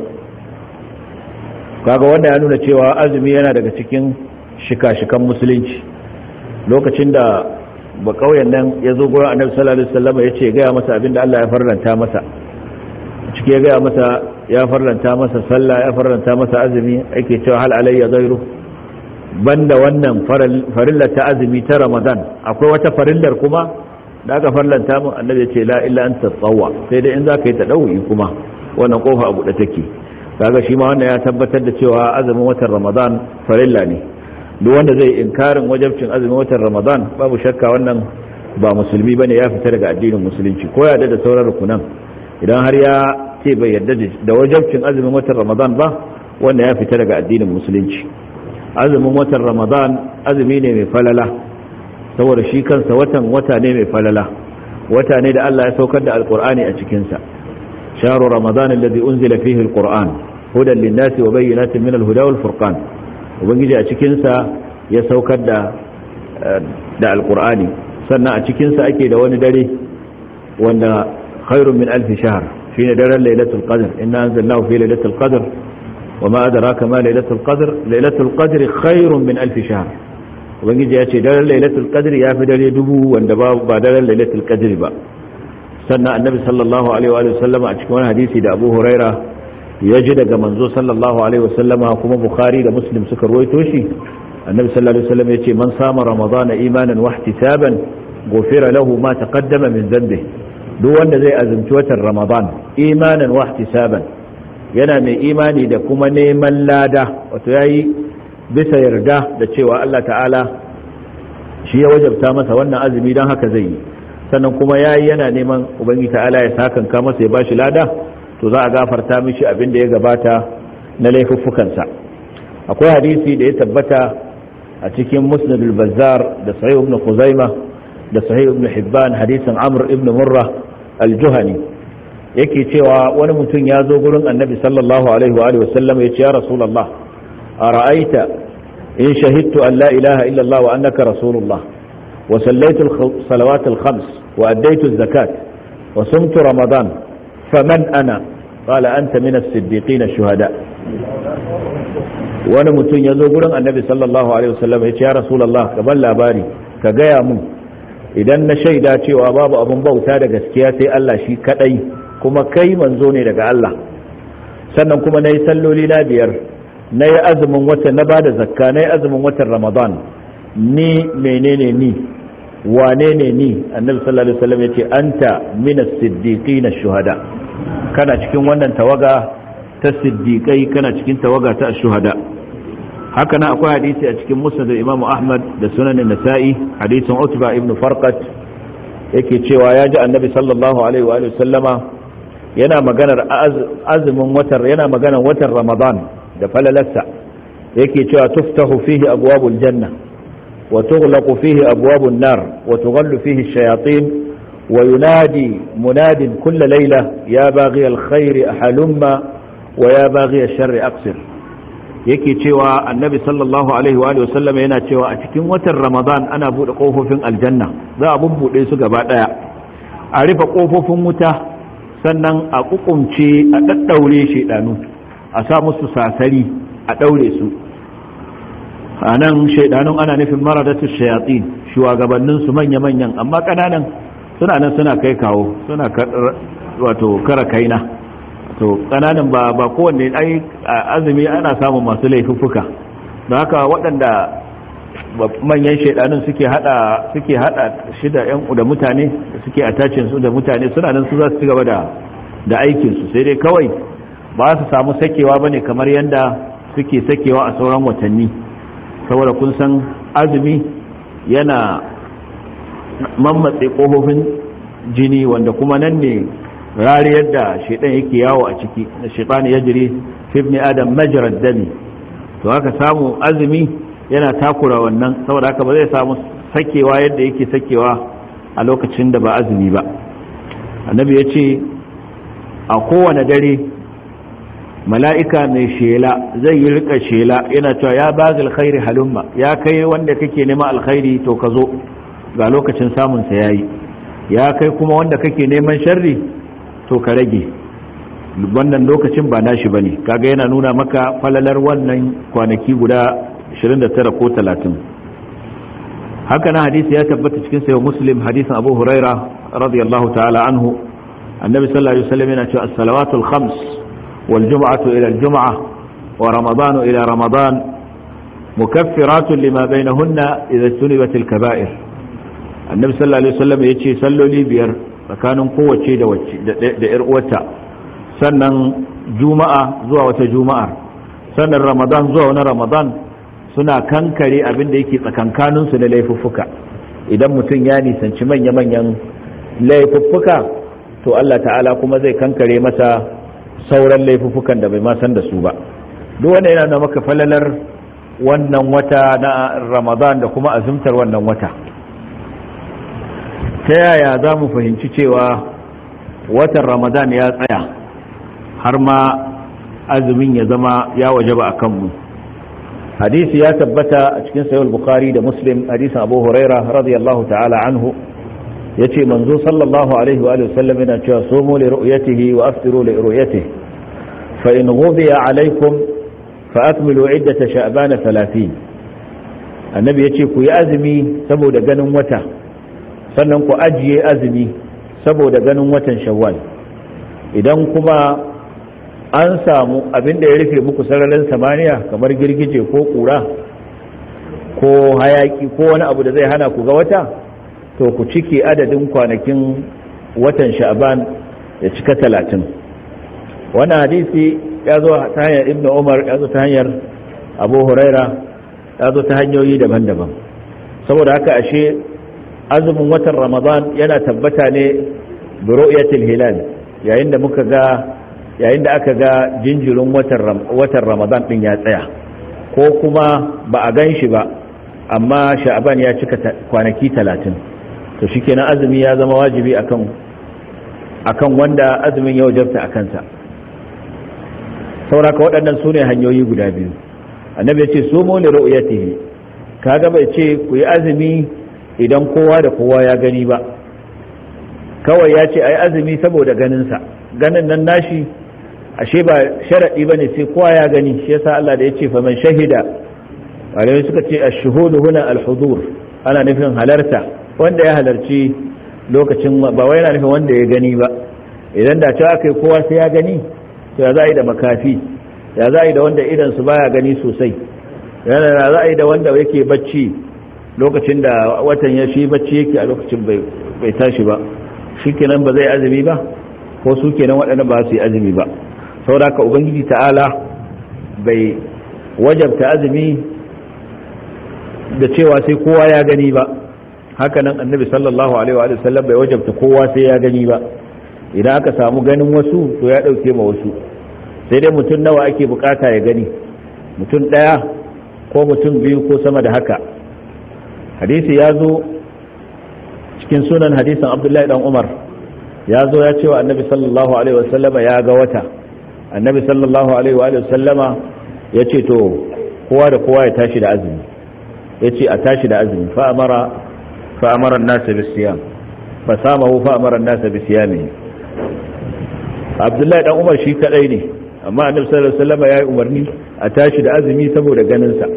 kaga wanda ya nuna cewa azumi yana daga cikin shika-shikan musulunci lokacin da ba kauyen nan ya zo gurin annabi sallallahu alaihi wasallam ya ce gaya masa abinda Allah ya farlanta masa ciki ya gaya masa ya farlanta masa sallah ya farlanta masa azumi ake cewa hal alayya ghairu banda wannan farillar ta azumi ta ramadan akwai wata farillar kuma da aka farlanta mun annabi ya ce la illa anta tsawwa sai dai in zaka yi tadawi kuma wannan kofa abu da take kaga shi ma wannan ya tabbatar da cewa azumin watan ramadan farilla ne duk wanda zai inkarin wajabcin azumin watan ramadan babu shakka wannan ba musulmi bane ya fita daga addinin musulunci ko ya da sauran rukunan idan har ya ce bai yarda da wajabcin azumin watan ramadan ba wanda ya fita daga addinin musulunci azumin watan ramadan azumi ne mai falala saboda shi kansa watan wata ne mai falala wata ne da Allah ya saukar da alkur'ani a cikinsa sharu ramadan alladhi unzila fihi alquran hudan lin-nasi wa bayyinatin min al-huda wal furqan ubangiji a cikinsa ya saukar da da alkur'ani sannan a cikinsa ake da wani dare wanda khairun min alf shahr shine daren lailatul qadr inna anzalnahu fi lailatul qadr وما أدراك ما ليلة القدر ليلة القدر خير من ألف شهر ubangiji ya ce daren lailatul qadr ya fi dare dubu wanda ba ba daren lailatul qadr ba sannan annabi sallallahu alaihi wa sallama a cikin wani hadisi da Abu Huraira ya ji daga manzo sallallahu alaihi wa sallama kuma Bukhari da Muslim suka ruwaito shi annabi sallallahu alaihi wa sallam ya ce man sama ramadana imanan wa ihtisaban ghufira lahu ma taqaddama min dhanbi duk wanda zai azumci watan ramadan imanan wa ihtisaban yana mai imani da kuma neman lada wato yayi bisa yarda da cewa Allah ta'ala shi ya wajabta masa wannan azumi don haka zai yi sannan kuma yayi yana neman ubangi ta'ala ya sakanka masa ya bashi lada to za a gafarta mishi abin da ya gabata na laifuffukansa akwai hadisi da ya tabbata a cikin musnadul bazzar da sahih ibn khuzaimah da sahih ibn hibban hadisin amr ibn murra al-juhani yake cewa wani mutum ya zo gurin annabi sallallahu alaihi wa alihi wasallam ya ce ya rasulullah ara'aita in shahidtu an la ilaha illa allah wa annaka rasulullah wa sallaitu salawat al-khams wa addaitu az-zakat wa sumtu ramadan faman ana qala anta min as-siddiqin ash-shuhada wani mutum ya zo gurin annabi sallallahu alaihi wasallam ya ce ya rasulullah ka ban labari ka gaya mun idan na shaida cewa babu abun bauta da gaskiya sai Allah shi kadai kuma kai manzo ne daga Allah sannan kuma na yi salloli na biyar na yi azumin watan na bada zakka na yi azumin watan ramadan ni menene ni wane ne ni annabi sallallahu alaihi wasallam yace anta min as-siddiqin ash-shuhada kana cikin wannan tawaga ta siddiqai kana cikin tawaga ta ash-shuhada haka nan akwai hadisi a cikin musnad Imam Ahmad da sunan Nasa'i hadisin Utba ibn Farqat yake cewa ya ji annabi sallallahu alaihi wa sallama yana maganar azumin watan yana maganar watan Ramadan da falalarsa yake cewa tuftahu fihi abwabul janna wa tughlaqu fihi abwabun nar wa tughallu fihi ash-shayatin wa yunadi munadin kulla layla ya baghi al-khair ahalumma wa ya baghi ash-sharri aqsir yake cewa annabi sallallahu alaihi wa sallam yana cewa a cikin watan ramadan ana bude kofofin aljanna za a bubbude su gaba daya a rufe kofofin wuta sannan a kukumce a daddaure shedanu a sa musu sasari a daure su a nan shaidanun ana nufin maradatu shayatin shugabannin su manya-manyan amma kananan suna nan suna kai kawo suna wato kara kaina to kananan ba ba kowanne ai azumi ana samun masu laifuffuka don haka waɗanda manyan shaidanun suke hada suke hada shi da yan da mutane suke attachin su da mutane suna nan su za su ci gaba da da aikin su sai dai kawai ba su samu sakewa bane kamar yanda suke sakewa a sauran watanni saboda kun san azumi yana mammatse kofofin jini wanda kuma nan ne rariyar da shaidan yake yawo a ciki na shaitan ya jiri fifni adam majarar dami to haka samu azumi yana takura wannan saboda haka ba zai samu sakewa yadda yake sakewa a lokacin da ba azumi ba annabi ya ce a kowane dare mala'ika mai shela zai yi rika shela yana cewa ya ba alkhairi halumma ya kai wanda kake nema alkhairi to ka zo ga lokacin samunsa ya yi ya kai kuma wanda kake neman sharri to ka rage wannan lokacin ba nashi bane kaga yana nuna maka falalar wannan kwanaki guda 29 ko 30 haka na hadisi ya tabbata cikin sayo muslim hadisin abu huraira radiyallahu ta'ala anhu annabi sallallahu alaihi wasallam yana cewa as-salawatul khams wal jum'atu ila al-jum'ah wa ramadanu ila ramadan mukaffiratun lima bainahunna idza sunibat al-kaba'ir annabi sallallahu alaihi wasallam yace salloli biyar tsakanin kowace da wacce da yar uwarta sannan juma'a zuwa wata juma'ar sannan ramadan zuwa wani ramadan suna kankare abin da yake tsakankaninsu na laifuffuka idan mutum ya nisanci manya-manyan laifuffuka to Allah ta'ala kuma zai kankare masa sauran laifuffukan da bai ma san da su ba duk wanda yana da maka falalar wannan wata na ramadan da kuma azumtar wannan wata ta yaya za mu fahimci cewa watan ramadan ya tsaya har ma azumin ya zama ya wajaba a kanmu hadisi ya tabbata a cikin sayar bukhari da muslim hadisin abu huraira radiyallahu ta'ala anhu ya ce manzo sallallahu alaihi wa sallam yana cewa somo li ru'yatihi wa aftiru li ru'yatihi fa in ghudiya alaikum fa akmilu iddata sha'ban 30 annabi yace ku yi azumi saboda ganin wata sannan ku ajiye azumi saboda ganin watan shawwal idan kuma an samu abin da ya rufe muku sararin samaniya kamar girgije ko kura ko hayaki ko wani abu da zai hana ku ga wata to ku cike adadin kwanakin watan sha'ban ya cika talatin wannan hadisi ya zo ta hanyar ibn umar ya zo ta hanyar abu huraira ya zo ta hanyoyi daban-daban saboda haka ashe azumin watan ramadan yana tabbata ne bi ru'yatil hilal yayin da muka ga yayin da aka ga jinjirin watan ramadan din ya tsaya ko kuma ba a gan shi ba amma sha'aban ya cika kwanaki talatin to shikenan azumi ya zama wajibi akan akan wanda azumin ya wajabta a kansa sauraka waɗannan su ne hanyoyi guda biyu annabi ya ce su mu li ru'yatihi kaga bai ce ku yi azumi idan kowa da kowa ya gani ba kawai ya ce ai azumi saboda ganinsa ganin nan nashi ashe ba sharaɗi ba ne sai kowa ya gani shi yasa Allah da ya ce faman shahida malamai suka ce ash-shuhudu huna al-hudur ana nufin halarta wanda ya halarci lokacin ba wai yana nufin wanda ya gani ba idan da cewa kai kowa sai ya gani to ya za a yi da makafi ya za a yi da wanda idan su baya gani sosai yana da za a yi da wanda yake bacci lokacin da watan ya shi bacci yake a lokacin bai tashi ba shikenan ba zai azumi ba ko su kenan waɗanda ba su yi azumi ba saboda haka ubangiji ta'ala bai wajabta azumi da cewa sai kowa ya gani ba hakanan annabi sallallahu alaihi wa sallam bai wajabta kowa sai ya gani ba idan aka samu ganin wasu to ya ɗauke ma wasu sai dai mutum nawa ake bukata ya gani mutum ɗaya ko mutum biyu ko sama da haka hadisi ya zo cikin sunan hadisin abdullahi dan umar ya zo ya ce wa annabi sallallahu alaihi wasallama ya ga wata annabi sallallahu alaihi wa sallama ya ce to kowa da kowa ya tashi da azumi ya ce a tashi da azumi fa'amara fa'amara nasa bi siyam fa samahu fa'amara nasa bi siyami abdullahi dan umar shi kadai ne amma annabi sallallahu alaihi wasallama ya yi umarni a tashi da azumi saboda ganin sa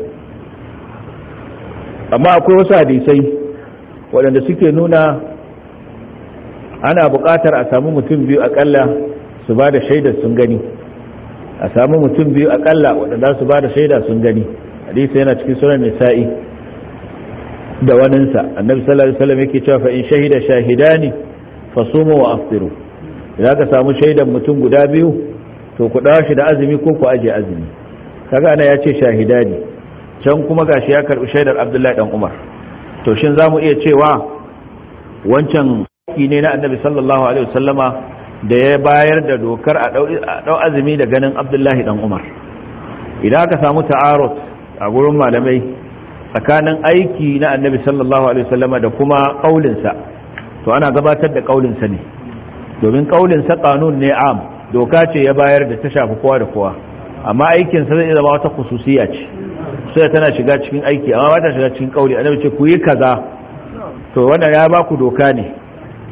amma akwai wasu hadisai waɗanda suke nuna ana buƙatar a samu mutum biyu akalla su ba da shaidar sun gani a samu mutum biyu akalla waɗanda su ba da shaida sun gani hadisi yana cikin sunan nisa'i da waninsa annabi sallallahu alaihi wasallam yake cewa fa in shahida shahidani fasumu wa aftiru idan ka samu shaidan mutum guda biyu to ku dawo shi da azumi ko ku aje azumi kaga ana ya ce shahidani can kuma gashi ya karbi shaidar abdullahi dan umar to shin za mu iya cewa wancan haƙƙi ne na annabi sallallahu alaihi wasallama da ya bayar da dokar a ɗau azumi da ganin abdullahi dan umar idan aka samu ta'arut a gurin malamai tsakanin aiki na annabi sallallahu alaihi wasallama da kuma ƙaulinsa to ana gabatar da ƙaulinsa ne domin ƙaulinsa ƙanun ne am doka ce ya bayar da ta shafi kowa da kowa amma aikinsa zai zama wata khususiya ce sai tana shiga cikin aiki amma ba ta shiga cikin ƙauli annabi ce ku yi kaza to wannan ya ba ku doka ne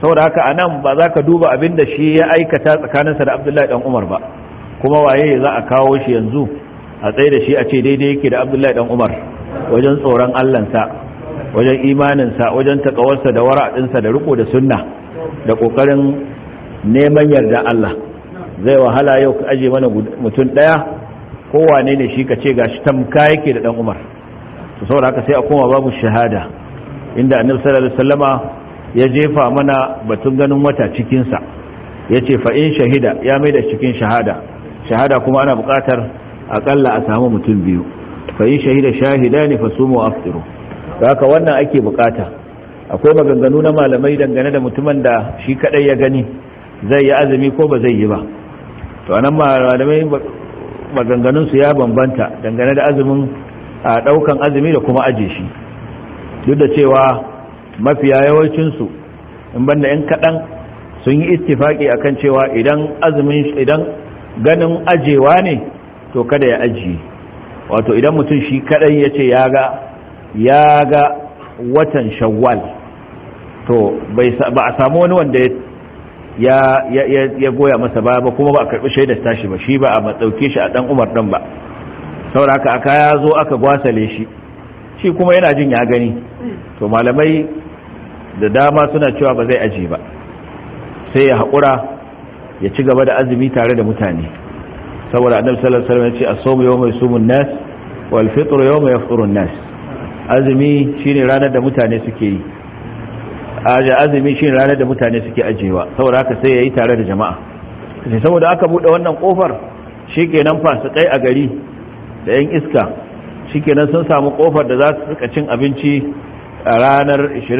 saboda haka anan ba za ka duba abin da shi ya aikata tsakaninsa da abdullahi dan umar ba kuma waye za a kawo shi yanzu a tsaye da shi a ce daidai yake da abdullahi dan umar wajen tsoron allansa wajen imaninsa wajen takawarsa da wara'adinsa da riko da sunna da kokarin neman yarda Allah zai wahala yau ka aje mana mutum daya kowane ne shi ka ce gashi tamka yake da dan umar to saboda haka sai a koma babu shahada inda annabi sallallahu alaihi wasallama ya jefa mana batun ganin wata cikin sa yace fa in shahida ya mai da cikin shahada shahada kuma ana buƙatar akalla a samu mutum biyu fa in shahida shahidani fasumu aftiru haka wannan ake bukata akwai maganganu na malamai dangane da mutumin da shi kadai ya gani zai yi azumi ko ba zai yi ba to anan malamai maganganun su ya bambanta dangane da azumin a daukan azumi da kuma aje shi duk da cewa mafiya yawancin su in banda yan kadan sun yi ittifaki akan cewa idan azumin idan ganin ajewa ne to kada ya ajiye wato idan mutum shi kadai yace ya ga ya ga watan shawwal to ba a samu wani wanda ya ya goya masa ba ba kuma ba a karbi shaidar tashi ba shi ba a matsauke shi a dan umar dan ba saboda aka aka ya zo aka gwasale shi shi kuma yana jin ya gani to malamai da dama suna cewa ba zai aji ba sai ya haƙura ya ci gaba da azumi tare da mutane saboda annabi sallallahu alaihi wasallam ya ce as-sawmu yawma yusumun nas wal fitru yawma yafṭurun nas azumi shine ranar da mutane suke yi aje azumi shine ranar da mutane suke ajewa saboda haka sai yayi tare da jama'a sai saboda aka bude wannan kofar shikenan fasikai a gari da yan iska shikenan sun samu kofar da za su rika cin abinci a ranar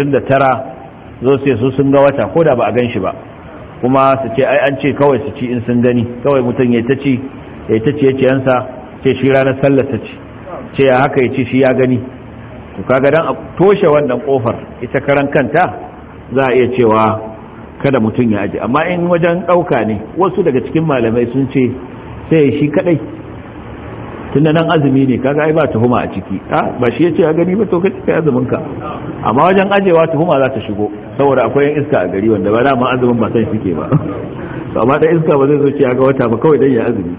29 zo sai su sun ga wata ko da ba a gan shi ba kuma su ce ai an ce kawai su ci in sun gani kawai mutum ya ta ci ya ta ci ya ce yansa ce shi ranar sallar ta ci ce ya haka ya ci shi ya gani to kaga dan a toshe wannan kofar ita karan kanta za a iya cewa kada mutum ya aje amma in wajen dauka ne wasu daga cikin malamai sun ce sai shi kadai tunda nan azumi ne kaga ai ba tuhuma a ciki a ba shi yace a gani ba to kace kai azumin ka amma wajen ajewa tuhuma za ta shigo saboda akwai yan iska a gari wanda ba da ma azumin ba sai suke ba to amma da iska ba zai zo ce ga wata ba kawai dan ya azumi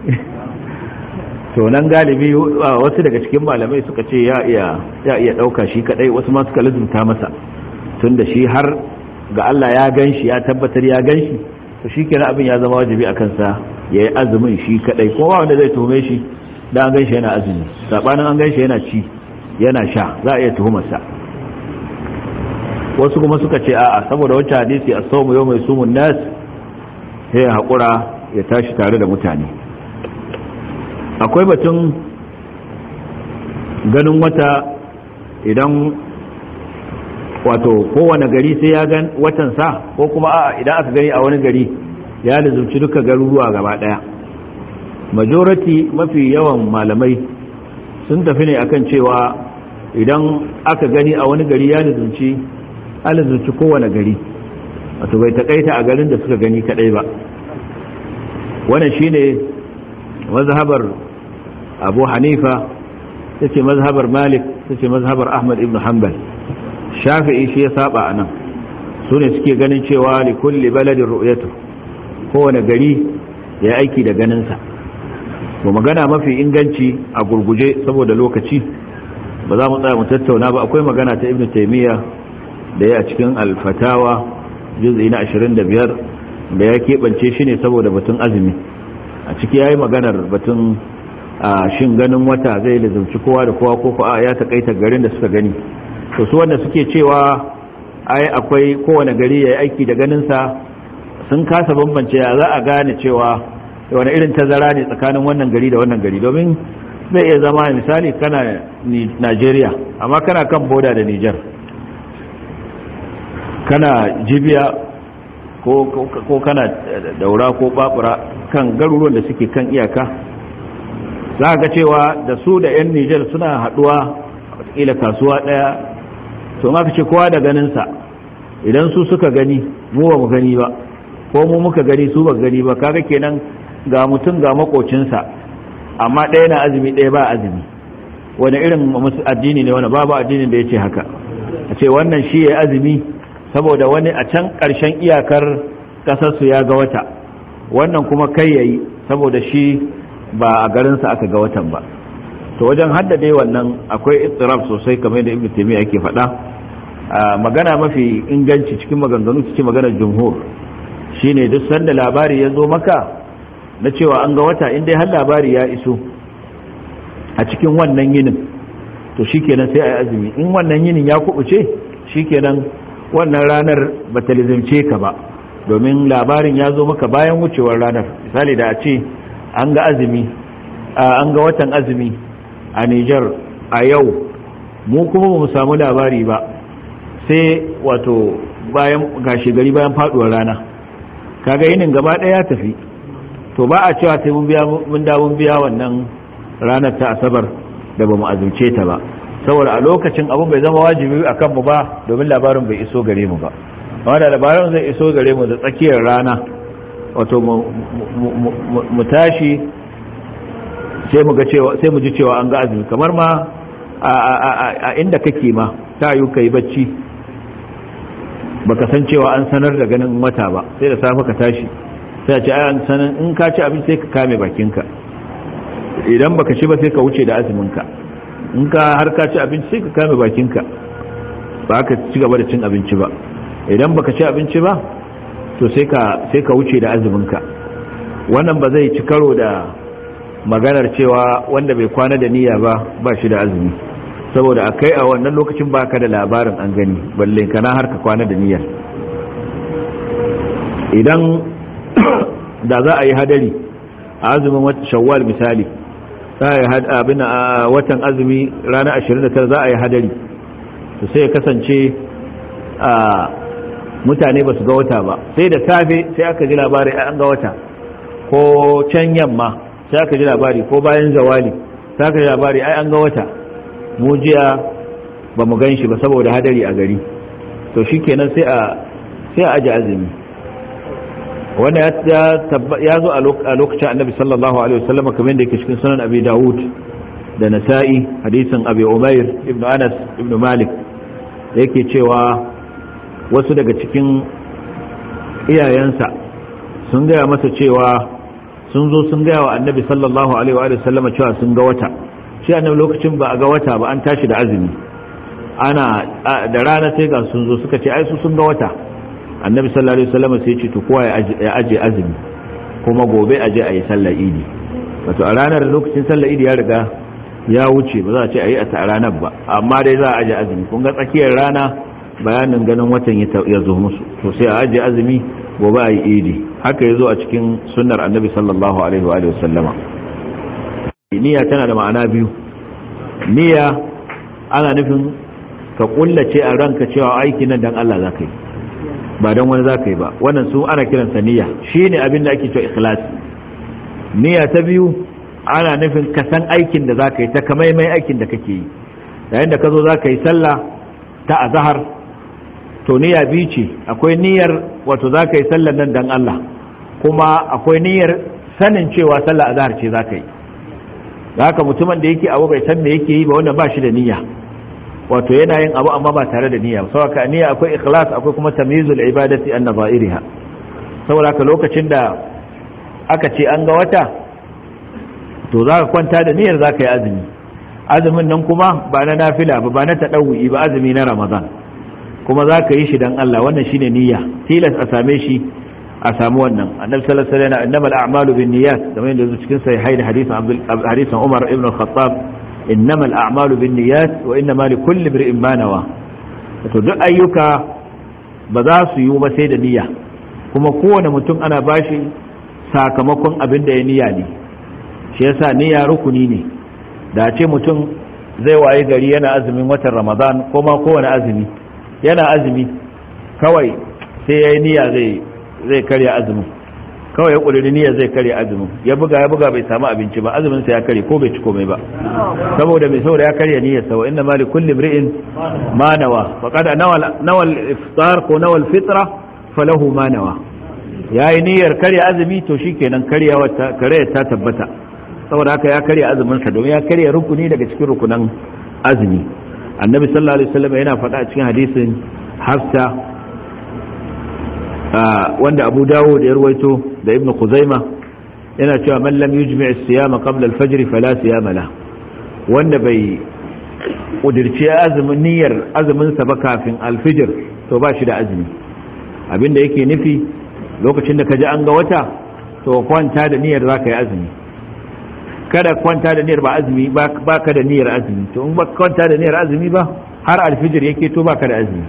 to nan galibi wasu daga cikin malamai suka ce ya iya ya iya dauka shi kadai wasu ma suka lazumta masa tunda shi har ga Allah ya ganshi ya tabbatar ya ganshi to shikenan abin ya zama wajibi akan sa yayi azumin shi kadai ko ba wanda zai tuhume shi da an ganshi yana azumi sabanin an ganshi yana ci yana sha za a iya tuhumarsa wasu kuma suka ce a'a saboda wacce hadisi as-sawmu yawma yasumun nas sai ya hakura ya tashi tare da mutane akwai batun ganin wata idan wato kowane gari sai ya gan watan sa ko kuma a'a idan aka gani a wani gari ya lizumci duka garuruwa gaba daya majority mafi yawan malamai sun tafi ne akan cewa idan aka gani a wani gari ya lizumci alizumci kowane gari wato bai takaita a garin da suka gani kadai ba wannan shine mazhabar abu hanifa ta ce mazhabar malik ta ce mazhabar ahmad ibn hanbal shafi'i shi ya saba a nan su ne suke ganin cewa li kulli baladin ru'yatu kowane gari ya aiki da ganinsa to magana mafi inganci a gurguje saboda lokaci ba za mu tsaya mu tattauna ba akwai magana ta ibn taymiya da ya cikin alfatawa juz'i na 25 da ya keɓance shi ne saboda batun azumi a ciki ya yi maganar batun a shin ganin wata zai lizauci kowa da kowa ko a ya takaita garin da suka gani to su wanda suke cewa ai akwai kowane gari ya yi aiki da ganinsa sun kasa bambance ya za a gane cewa wani irin tazara ne tsakanin wannan gari da wannan gari domin zai iya zama misali kana Najeriya amma kana kan boda da Nijar kana jibiya ko kana daura ko babura kan garuruwan da suke kan iyaka za ga cewa da su da 'yan Nijar suna haduwa ila kasuwa daya to ma ce kowa da ganinsa idan su suka gani mu ba mu gani ba ko mu muka gani su ba gani ba kaga kenan ga mutum ga makocinsa amma ɗaya na azumi ɗaya ba azumi wani irin addini ne wani babu addinin da ya ce haka a ce wannan shi ya azumi saboda wani a can ƙarshen iyakar ƙasarsu ya ga wata wannan kuma kai yayi saboda shi ba a garinsa aka ga watan ba to wajen haddade wannan akwai istirab sosai kamar da ibnu taymiya yake faɗa magana mafi inganci cikin maganganu cikin maganar jumhur shine duk sanda labari ya zo maka na cewa an ga wata in dai har labari ya iso a cikin wannan yinin to shikenan sai a yi azumi in wannan yinin ya kubuce shikenan wannan ranar ba ta lizimce ka ba domin labarin ya zo maka bayan wucewar ranar misali da a ce an ga azumi an ga watan azumi a Nijar a yau mu kuma ba mu samu labari ba sai wato bayan gashi gari bayan faduwar rana kaga yinin gaba ɗaya ya tafi to ba a cewa sai mun biya mun da mun biya wannan ranar ta asabar da ba mu azumce ta ba saboda a lokacin abun bai zama wajibi a kanmu ba domin labarin bai iso gare mu ba amma da labarin zai iso gare mu da tsakiyar rana wato mu tashi sai mu ga cewa sai mu ji cewa an ga azumi kamar ma a inda kake ma ta yi kai bacci baka san cewa an sanar da ganin wata ba sai da safe ka tashi sai a ce ai an sanar in ka ci abinci sai ka kame bakinka idan baka ci ba sai ka wuce da azumin ka in ka har ka ci abinci sai ka kame bakinka ba ka ci gaba da cin abinci ba idan baka ci abinci ba to sai ka sai ka wuce da azumin ka wannan ba zai ci karo da maganar cewa wanda bai kwana da niyya ba ba shi da azumi saboda akai a wannan lokacin baka da labarin an gani balle kana har ka kwana da niyyar idan da za a yi hadari a azumin shawwal misali za a yi abin a watan azumi ranar 29 za a yi hadari to sai ya kasance a mutane ba su ga wata ba sai da safe sai aka ji labari an ga wata ko can yamma sai aka ji labari ko bayan zawali sai aka ji labari ai an ga wata mu jiya ba mu gan shi ba saboda hadari a gari to shi kenan sai a sai a aji azumi wanda ya zo a lokacin annabi sallallahu alaihi wasallam kamar da yake cikin sunan abi dawud da nasa'i hadisin abi umair ibn anas ibn malik yake cewa wasu daga cikin iyayensa sun gaya masa cewa sun zo sun gaya wa annabi sallallahu alaihi wa sallama cewa sun ga wata shi annabi lokacin ba a ga wata ba an tashi da azumi ana da rana sai ga sun zo suka ce ai su sun ga wata annabi sallallahu alaihi wasallam sai ya ce to kowa ya aje azumi kuma gobe aje a yi sallar idi wato a ranar lokacin sallar idi ya riga ya wuce ba za a ce a yi a ranar ba amma dai za a aje azumi kun ga tsakiyar rana bayanin ganin watan ya zo musu to sai a aje azumi gobe a yi idi haka ya zo a cikin sunnar annabi sallallahu alaihi wa sallama niyya tana da ma'ana biyu niyya ana nufin ka kullace a ranka cewa aiki nan dan Allah za ka yi ba don wani za ka yi ba wannan su ana kiransa niyya shi ne abin da ake cewa ikhlasi niyya ta biyu ana nufin ka san aikin da za ka yi ta kamaimai aikin da kake yi yayin da ka zo za ka yi sallah ta azahar to niyya biyu ce akwai niyyar wato za ka yi sallar nan dan Allah kuma akwai niyyar sanin cewa sallar azahar ce za ka yi da haka mutumin da yake abu bai san me yake yi ba wannan ba shi da niyya wato yana yin abu amma ba tare da niyya saboda ka niyya akwai ikhlas akwai kuma tamyizul ibadati an nazairiha saboda ka lokacin da aka ce an ga wata to za ka kwanta da niyyar za ka yi azumi azumin nan kuma ba na nafila ba ba na taɗawu'i ba azumi na ramadan kuma za ka yi shi don Allah wannan shine niyya tilas a same shi a samu wannan annabi sallallahu alaihi wasallam innamal a'malu binniyat kamar yadda yake cikin sahihain hadisin hadisin Umar ibn al-Khattab innamal a'malu binniyat wa innama likulli imrin ma nawa to duk ayyuka ba za su yi ba sai da niyya kuma kowane mutum ana bashi sakamakon abin da ya niyya ne shi yasa niyya rukuni ne da ce mutum zai waye gari yana azumin watan ramadan ko ma kowane azumi yana azumi kawai sai ya yi niyya zai zai karya azumin kawai ya ƙudiri niyyar zai karya azumin ya buga ya buga bai samu abinci ba azumin sa ya karye ko bai ci komai ba saboda mai saboda ya karya niyyar sa wa inna ma li kulli imri'in ma nawa faqad nawal nawal iftar ko nawal fitra falahu ma nawa yayi niyyar karya azumi to shikenan karyawa ta karya ta tabbata saboda haka ya karya azumin sa domin ya karya rukuni daga cikin rukunan azumi annabi sallallahu alaihi wasallam yana faɗa a cikin hadisin hafsa wanda abu dawo da ya ruwaito da ibn kuzaima yana cewa man lam yujmi' as-siyama qabla al-fajr fala siyama la wanda bai kudirce azumin niyyar azumin sa ba kafin al-fajr to ba shi da azumi abinda yake nufi lokacin da ka ji an ga wata to kwanta da niyyar zaka yi azumi kada kwanta da niyyar ba azumi ba ka da niyyar azumi to in ba kwanta da niyyar azumi ba har al-fajr yake to ba ka da azumi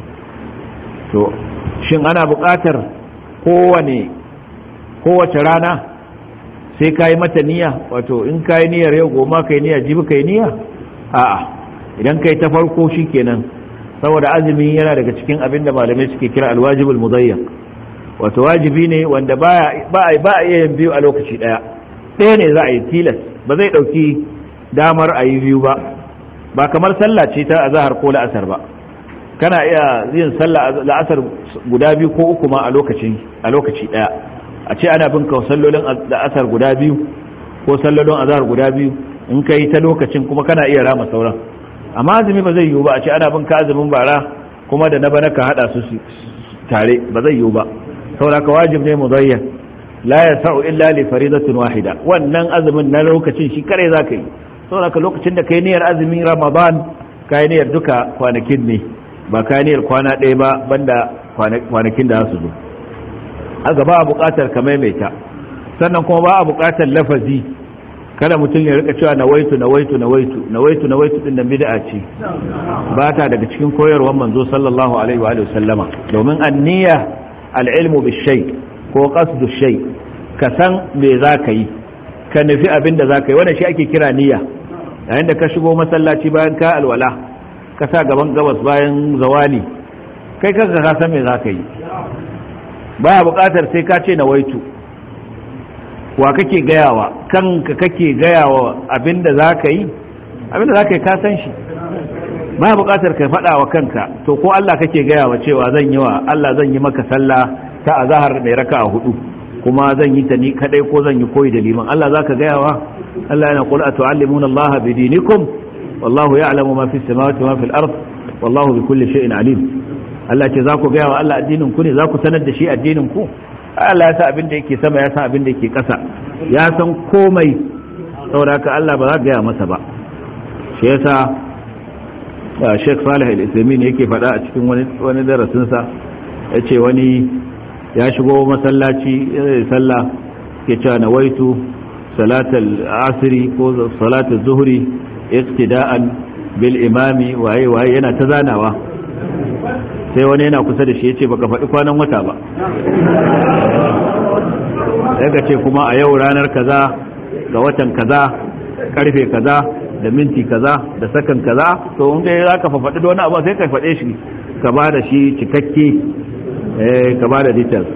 to shin ana buƙatar kowane kowace rana sai ka yi mata niyya wato in ka yi niyyar yau goma ka yi niyya jibi ka yi niyya a'a idan ka yi ta farko shi kenan saboda azumi yana daga cikin abin da malamai suke kira alwajibul mudayyak wato wajibi ne wanda ba a iya yin biyu a lokaci ɗaya ɗaya ne za a yi tilas ba zai ɗauki damar a yi biyu ba ba kamar sallah ce ta azahar ko la'asar ba kana iya yin sallah la'asar guda biyu ko uku ma a lokaci a lokaci daya a ce ana bin ka sallolin la'asar guda biyu ko sallolin azhar guda biyu in kai ta lokacin kuma kana iya rama sauran amma azumi ba zai yiwu ba a ce ana bin ka azumin bara kuma da na bana ka hada su tare ba zai yiwu ba saboda ka wajib ne mudayyan la yasau illa li faridatin wahida wannan azumin na lokacin shi kare zaka yi saboda ka lokacin da kai niyyar azumin ramadan kai niyyar duka kwanakin ne ba kaniyar kwana ɗaya ba banda kwanakin da su zo haka ba a buƙatar ka maimaita sannan kuma ba a buƙatar lafazi kada mutum ya rika cewa nawaitu nawaitu nawaitu nawaitu nawaitu din nan bid'a ce ba ta daga cikin koyarwar manzo sallallahu alaihi wa sallama domin anniya al-ilmu bishay ko qasdu shay ka san me za ka yi ka nufi abin da za ka yi wannan shi ake kira niyya yayin da ka shigo masallaci bayan ka alwala ka sa gaban gabas bayan zawali kai kanka ka san me za ka yi baya buƙatar sai ka ce na waitu wa kake gayawa kanka kake gayawa abinda za ka yi abinda za ka yi ka san shi baya buƙatar ka faɗa wa kanka to ko Allah kake gayawa cewa zan yi wa Allah zan yi maka sallah ta azahar mai raka a hudu kuma zan yi ta ni kadai ko zan yi koyi da liman Allah za ka gayawa Allah yana qul atu'allimuna Allah bi dinikum wallahu ya'lamu ma fi samawati wa ma fil ard wallahu bi kulli shay'in alim Allah ce za ku gaya wa Allah addinin ku ne za ku sanar da shi addinin ku Allah ya san abin da yake sama ya san abin da yake ƙasa ya san komai saboda Allah ba za ka gaya masa ba shi yasa Sheikh Salih Al-Uthaymeen yake faɗa a cikin wani wani darasin sa yace wani ya shigo masallaci ya sallah ke cewa nawaitu salatal asri ko salatal zuhri iktida'an bil imami waye waye yana ta zanawa sai wani yana kusa da shi yace baka faɗi kwanan wata ba sai ka ce kuma a yau ranar kaza ga watan kaza karfe kaza da minti kaza da sakan kaza to in dai zaka fa faɗi wani abu sai ka faɗe shi ka ba da shi cikakke eh ka ba da details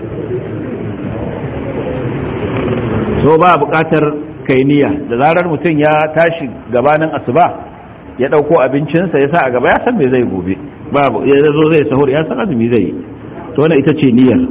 so ba buƙatar kai niyya da zarar mutum ya tashi gabanin asuba ya ɗauko abincinsa ya sa a gaba ya san me zai gobe babu ya zo zai sahur ya san azumi zai yi to wannan ita ce niyyar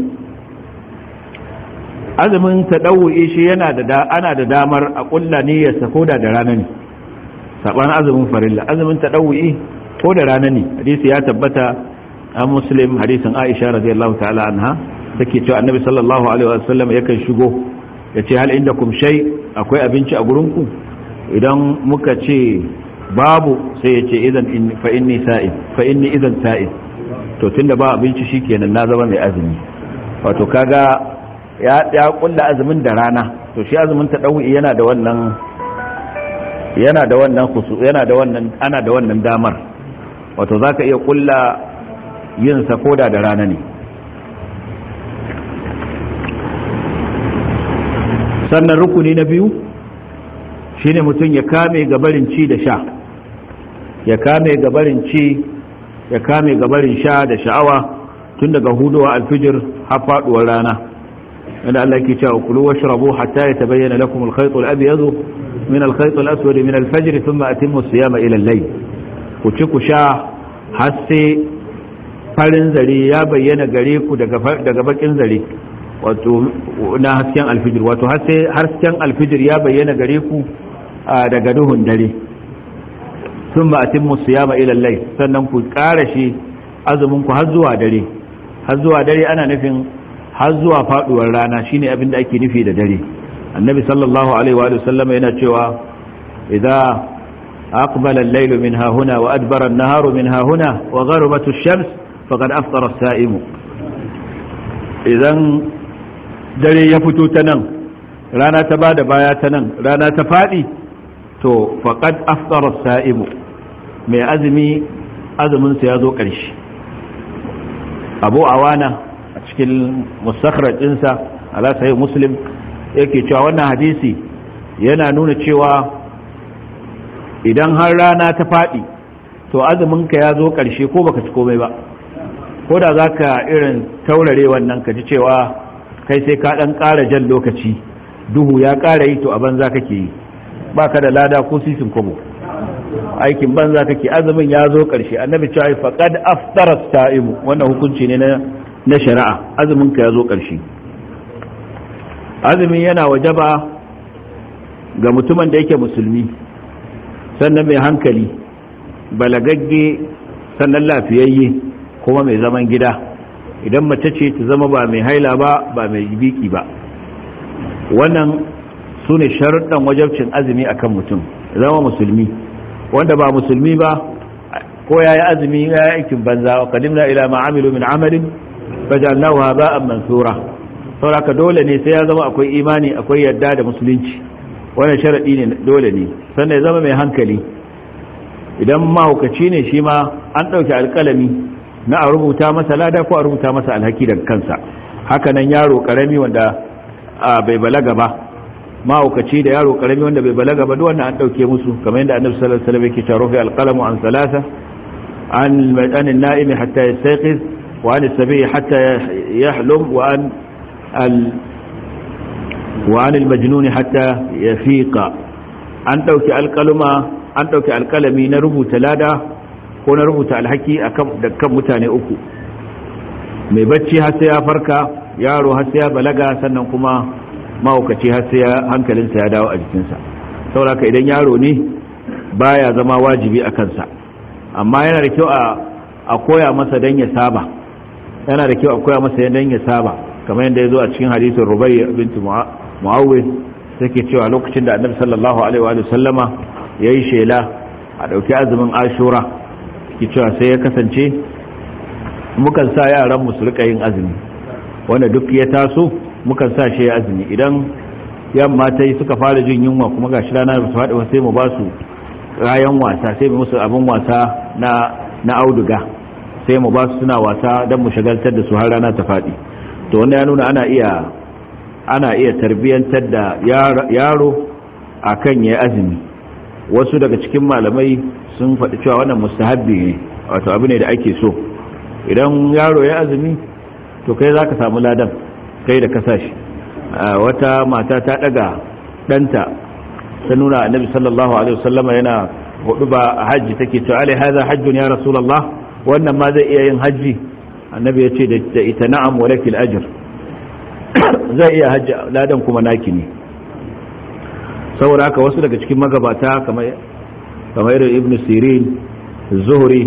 azumin tadawwi shi yana da ana da damar a kulla niyyar sa koda da rana ne saban azumin farilla azumin tadawwi ko da rana ne hadisi ya tabbata a muslim hadisin aisha radiyallahu ta'ala anha take cewa annabi sallallahu alaihi wasallam yakan shigo ya ce hal indakum shay akwai abinci a gurin ku idan muka ce babu sai ya ce idan fa inni sa'id fa inni idan sa'id to tunda ba abinci shikenan na zama mai azumi wato kaga ya ya kulla azumin da rana to shi azumin ta dawi yana da wannan yana da wannan khusu yana da wannan ana da wannan damar wato zaka iya kulla yin sa koda da rana ne sannan rukuni na biyu shine mutum ya kame gabarin ci da sha ya kame gabarin ci ya kame gabarin sha da sha'awa tun daga hudowa alfijir har faduwar rana inda Allah yake cewa kulu washrabu hatta yatabayyana lakum al-khayt al-abyad min al-khayt al-aswad min al-fajr thumma atimmu as-siyama ila al-layl ku ci ku sha har sai farin zare ya bayyana gare ku daga daga bakin zare wato na hasken alfijir wato har sai hasken alfijir ya bayyana gare ku daga duhun dare sun ba a timmu siyama ilallai sannan ku ƙara shi azumin ku har zuwa dare har zuwa dare ana nufin har zuwa faduwar rana shine abin da ake nufi da dare annabi sallallahu alaihi wa sallam yana cewa idza aqbala al-laylu min hahuna wa adbara an-naharu min hahuna wa gharabat ash-shams faqad aftara as-sa'imu idan dare ya fito ta nan rana ta bada baya ta nan rana ta fadi to faqad aftara as-sa'imu mai azumi azumin sa ya zo ƙarshe abu awana a cikin musakharar ɗinsa ala sahih muslim yake cewa wannan hadisi yana nuna cewa idan har rana ta faɗi to azuminka ya zo ƙarshe ko baka ci komai ba ko da za ka irin taurare wannan ka ji cewa kai sai ka ɗan ƙara jan lokaci duhu ya ƙara yi to a banza kake yi ba ka da lada ko sisin kobo aikin banza kake azumin ya zo ƙarshe annabi cewa faqad aftara sa'imu wannan hukunci ne na na shari'a azumin ka ya zo ƙarshe azumin yana wajaba ga mutumin da yake musulmi sannan mai hankali balagagge sannan lafiyayye kuma mai zaman gida idan mace ce ta zama ba mai haila ba ba mai biki ba wannan su ne sharuɗan wajabcin azumi akan mutum zama musulmi wanda ba musulmi ba ko ya yi azumi ya yi aikin banza wa kadimna ila ma'amilu min amalin fajalnahu haba'an mansura sauraka dole ne sai ya zama akwai imani akwai yadda da musulunci wannan sharadi ne dole ne sannan ya zama mai hankali idan mahaukaci ne shi ma an ɗauki alƙalami na a rubuta masa lada ko a rubuta masa alhaki daga kansa haka nan yaro ƙarami wanda bai balaga ba mahaukaci da yaro ƙarami wanda bai balaga ba duk wannan an ɗauke musu kamar yadda annabi sallallahu alaihi wasallam yake cewa rufi alqalamu an salasa an an-na'imi hatta yastayqiz وعن السبي حتى يحلم وعن ال وعن المجنون حتى يفيق an ɗauki alƙaluma an ɗauki alƙalami na rubuta lada ko na rubuta alhaki da kan mutane uku mai bacci har sai ya farka yaro har sai ya balaga sannan kuma mahaukaci har sai hankalinsa ya dawo a jikinsa sauraka idan yaro ne baya zama wajibi a kansa amma yana da kyau a koya masa don ya saba yana da kyau a koya masa yadda ya saba kamar yadda ya zo a cikin hadisin rubai binti mu'awwid take cewa lokacin da annabi sallallahu alaihi wa sallama yayi shela a dauki azumin ashura ki cewa sai ya kasance mukan sa yaran mu su rika yin azumi wanda duk ya taso mukan sa shi ya azumi idan yamma ta yi suka fara jin yunwa kuma gashi rana ba su faɗi ba sai mu ba su rayan wasa sai mu musu abin wasa na na auduga sai mu ba su suna wasa don mu shagaltar da su har rana ta faɗi to wanda ya nuna ana iya ana iya tarbiyyantar da yaro a kan ya azumi wasu daga cikin malamai sun faɗi cewa wannan mustahabbi ne wato abu ne da ake so idan yaro ya azumi to kai za ka samu ladan kai da kasashi wata mata ta ɗaga ɗanta ta nuna annabi sallallahu alaihi wasallama yana hudu ba a hajji take cewa alai haza hajjun ya rasulullah wannan ma zai iya yin hajji annabi ya ce da ita na'am wa lakil ajr zai iya hajji ladan kuma naki ne saboda haka wasu daga cikin magabata kamar kamar irin ibnu sirin zuhri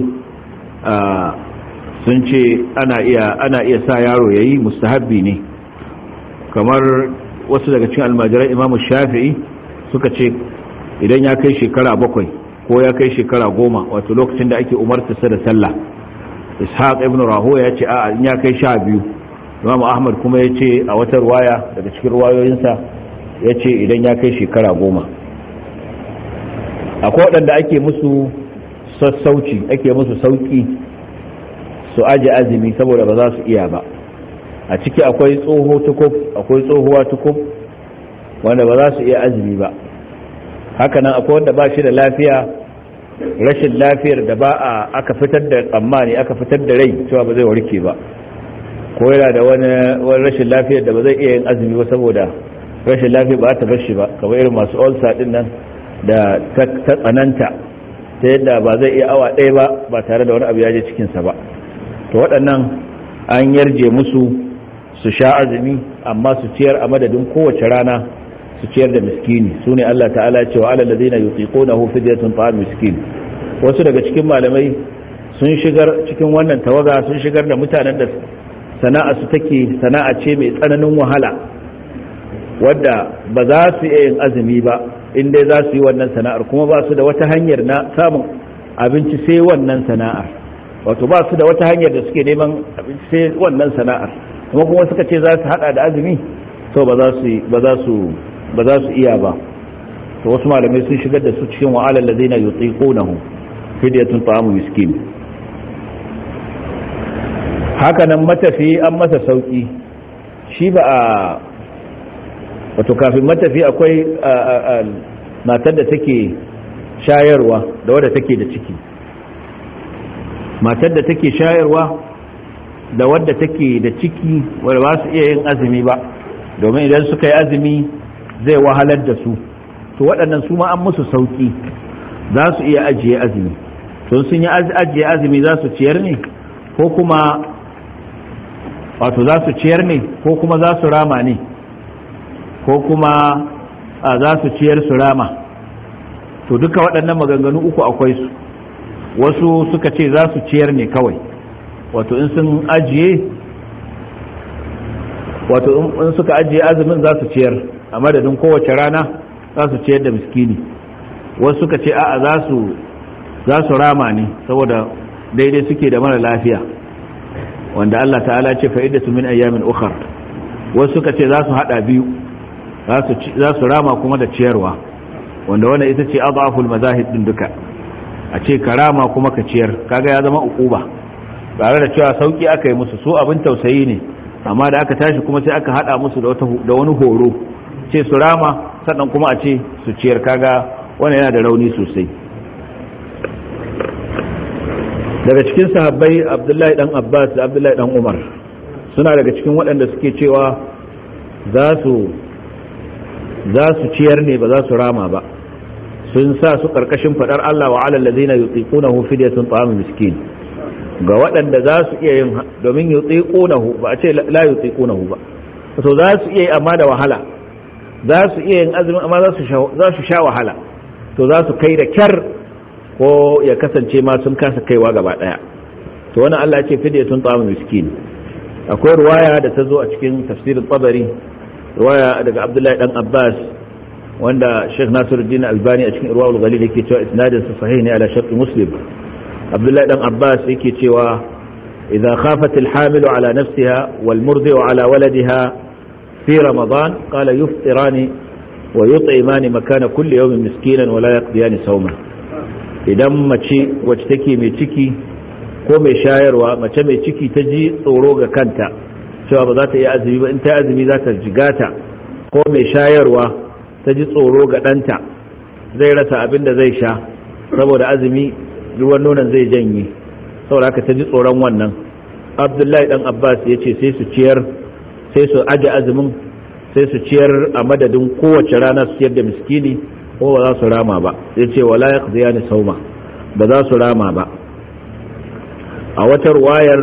sun ce ana iya ana iya sa yaro yayi mustahabbi ne kamar wasu daga cikin almajiran imamu shafi'i suka ce idan ya kai shekara bakwai ko ya kai shekara goma wato lokacin da ake umartarsa da sallah ishaq ibn raho ya ce a in ya kai sha biyu imam ahmad kuma ya ce a wata ruwaya daga cikin ruwayoyinsa ya ce idan ya kai shekara goma akwai waɗanda ake musu sassauci ake musu sauƙi su aji azumi saboda ba za su iya ba a ciki akwai tsoho tukub akwai tsohuwa tukub wanda ba za su iya azumi ba hakanan akwai wanda ba shi da lafiya rashin lafiyar da ba a aka fitar da tsammani aka fitar da rai cewa ba zai warke ba ko yana da wani rashin lafiyar da ba zai iya yin azumi ba saboda rashin lafiya ba ta bar shi ba kamar irin masu ulcer din nan da ta tsananta ta yadda ba zai iya awa ɗaya ba ba tare da wani abu ya je cikinsa ba to waɗannan an yarje musu su sha azumi amma su ciyar a madadin kowace rana su ciyar da miskini su ne Allah ta'ala ce wa alal ladina yutiqunahu fidyatun ta'am miskin wasu daga cikin malamai sun shigar cikin wannan tawaga sun shigar da mutanen da sana'a su take sana'a ce mai tsananin wahala wadda ba za su iya yin azumi ba in dai za su yi wannan sana'ar kuma ba su da wata hanyar na samun abinci sai wannan sana'ar wato ba su da wata hanyar da suke neman abinci sai wannan sana'ar kuma kuma suka ce za su hada da azumi to ba za su ba za su ba za su iya ba to wasu malamai sun shigar da su cikin wa'alal ladina yutiqunahu fidyatun ta'amu miskin haka nan matafi an masa sauki shi ba a wato kafin matafi akwai matar da take shayarwa da wadda take da ciki matar da take shayarwa da wadda take da ciki wadda ba su iya yin azumi ba domin idan suka yi azumi zai wahalar da su to waɗannan su ma an musu sauki za su iya ajiye azumi to sun yi ajiye azumi za su ciyar ne ko kuma wato za su ciyar ne ko kuma za su rama ne ko kuma za su ciyar su rama to duka waɗannan maganganu uku akwai su wasu suka ce za su ciyar ne kawai wato in sun ajiye wato in suka ajiye azumin za su ciyar a madadin kowace rana za su ciyar da miskini wasu suka ce a'a za su za su rama ne saboda daidai suke da mara lafiya wanda Allah ta'ala ce fa'idatu min ayyamin ukhar wasu suka ce za su hada biyu za su rama kuma da ciyarwa wanda wannan ita ce adhaful mazahib din duka a ce karama kuma ka ciyar kaga ya zama ukuba tare da cewa sauki aka yi musu su abin tausayi ne amma da aka tashi kuma sai aka hada musu da wata da wani horo ce su rama sannan kuma a ce su ciyar kaga wannan yana da rauni sosai daga cikin sahabbai abdullahi dan abbas da abdullahi dan umar suna daga cikin waɗanda suke cewa za su za su ciyar ne ba za su rama ba sun sa su karkashin fadar Allah wa alal ladina yutiqunahu fidyatun ta'am miskin ga waɗanda za su iya yin domin yutiqunahu ba a ce la yutiqunahu ba to za su iya yi amma da wahala za su iya yin azumi amma za su za su sha wahala to za su kai da kyar ko ya kasance ma sun kasa kaiwa gaba daya to wannan Allah ya ce fidyatun ta'am miskin akwai ruwaya da ta zo a cikin tafsirin tabari ruwaya daga Abdullahi dan Abbas wanda Sheikh Nasiruddin Albani a cikin Irwaul Ghalil yake cewa isnadin sa sahih ne ala shart Muslim Abdullahi dan Abbas yake cewa idza khafat al-hamilu ala nafsiha wal murdi'u ala waladiha fi Ramadan qala yuftirani wa yut'imani makana kulli yawmin miskinan wa la yaqdiyani sawma idan mace wacce take mai ciki ko mai shayarwa mace mai ciki ta ji tsoro ga kanta cewa ba za ta iya azumi ba in ta azumi za ta jigata ko mai shayarwa ta ji tsoro ga ɗanta zai rasa abin da zai sha saboda azumi ruwan nonon zai janye saboda haka ta ji tsoron wannan abdullahi dan abbas ya ce sai su ciyar sai su aje azumin sai su ciyar a madadin kowace rana su ciyar da miskini ko ba za su rama ba ya ce wala ya ni sauma ba za su rama ba a wata ruwayar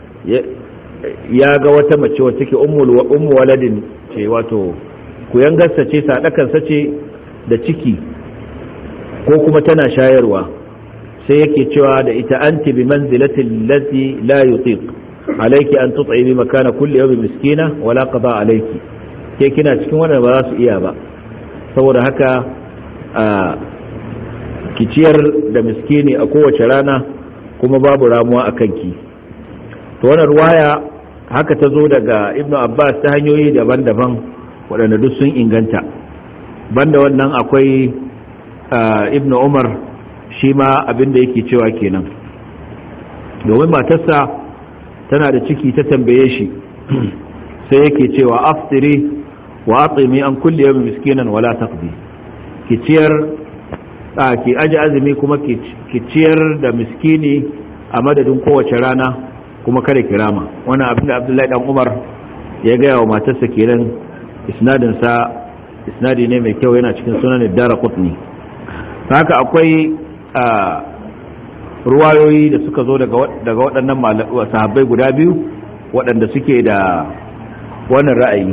ya ga wata mace wacce take ummu waladin ce wato kuyangarsa ce sadakansa ce da ciki ko kuma tana shayarwa sai yake cewa da ita anti bi manzilatin lati la yutiq alayki an tut'imi makana kulli yawmin miskina wala qada alayki ke kina cikin wannan ba za su iya ba saboda haka a kiciyar da miskini a kowace rana kuma babu ramuwa a kanki to wannan ruwaya haka ta zo daga ibnu abbas ta hanyoyi daban-daban waɗanda duk sun inganta banda wannan akwai ibnu umar shi ma abinda yake cewa kenan domin matarsa tana da ciki ta tambaye shi sai yake cewa aftiri wa atimi an kulli yawmin miskinan wala taqdi ki ciyar a ki aji azumi kuma ki ciyar da miskini a madadin kowace rana kuma kada kirama wannan abin da abdullahi dan umar ya gaya wa matarsa kenan isnadin sa isnadi ne mai kyau yana cikin sunan dara qutni haka akwai ruwayoyi da suka zo daga waɗannan sahabbai guda biyu waɗanda suke da wannan ra'ayi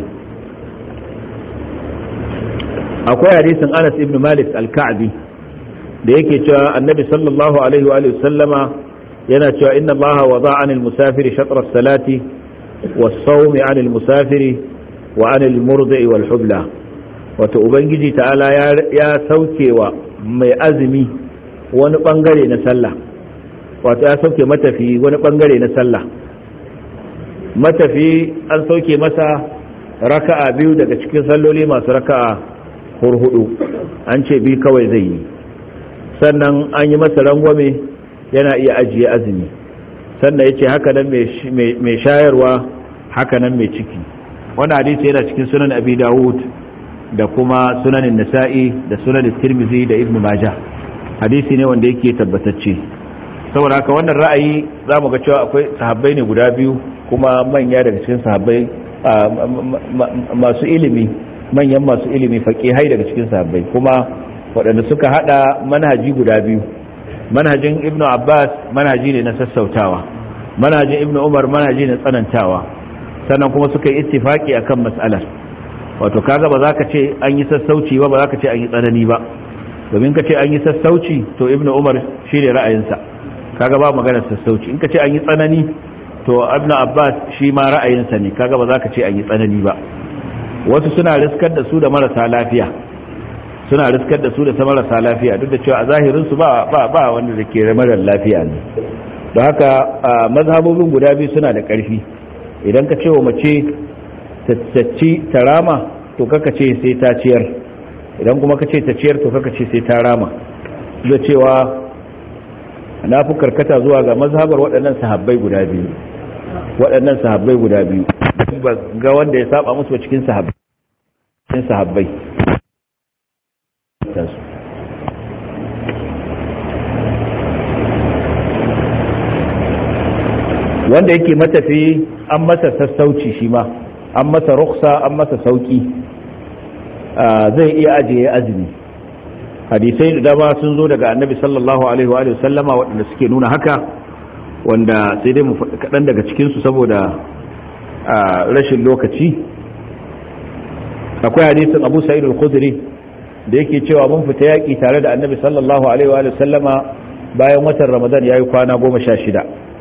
akwai hadisin anas ibn malik al-ka'bi da yake cewa annabi sallallahu alaihi wa sallama yana cewa inna allaha wada anil musafiri shatra salati was-sawmi 'anil musafiri wa 'anil murdi'i wal hubla wato ubangiji ta'ala ya saukewa mai azumi wani bangare na sallah wato ya sauke matafi wani bangare na sallah matafi an sauke masa raka'a biyu daga cikin salloli masu raka'a hurhudu an ce bi kawai zai yi sannan an yi masa rangwame yana iya ajiye azumi sannan ya ce haka nan mai shayarwa haka nan mai ciki wani hadisi yana cikin sunan abi dawud da kuma sunanin nasa'i da sunanin tirmizi da ibn majah hadisi ne wanda yake tabbatacce saboda haka wannan ra'ayi za mu ga cewa akwai sahabbai ne guda biyu kuma manya daga cikin sahabbai masu ilimi manyan masu ilimi faƙihai daga cikin sahabbai kuma waɗanda suka hada manhaji guda biyu manhajin ibnu abbas manhaji ne na sassautawa manhajin ibnu umar manhaji ne tsanantawa sannan kuma suka yi ittifaki akan mas'alar wato kaga ba za ka ce an yi sassauci ba ba za ka ce an yi tsanani ba domin ka ce an yi sassauci to ibnu umar shi ne ra'ayinsa kaga ba maganar sassauci in ka ce an yi tsanani to ibnu abbas shi ma ra'ayinsa ne kaga ba za ka ce an yi tsanani ba wasu suna riskar da su da marasa lafiya suna riskar da su da marasa lafiya duk da cewa a zahirin su ba ba ba wanda da ke marar lafiya ne don haka mazhabobin guda biyu suna da ƙarfi idan ka ce wa mace tacci ta rama to kaka ce sai ta ciyar idan kuma ka ce ta ciyar to kaka ce sai ta rama da cewa na fi karkata zuwa ga mazhabar waɗannan sahabbai guda biyu waɗannan sahabbai guda biyu ba ga wanda ya saba musu cikin sahabbai cikin sahabbai wanda yake matafi an masa sassauci shi ma an masa ruksa an masa sauki zai iya ajiye azumi hadisai da dama sun zo daga annabi sallallahu alaihi wa sallama waɗanda suke nuna haka wanda sai dai mu kaɗan daga cikinsu saboda rashin lokaci akwai hadisin abu sa'id al-khudri da yake cewa mun fita yaƙi tare da annabi sallallahu alaihi wa sallama bayan watan ramadan ya yi kwana goma sha shida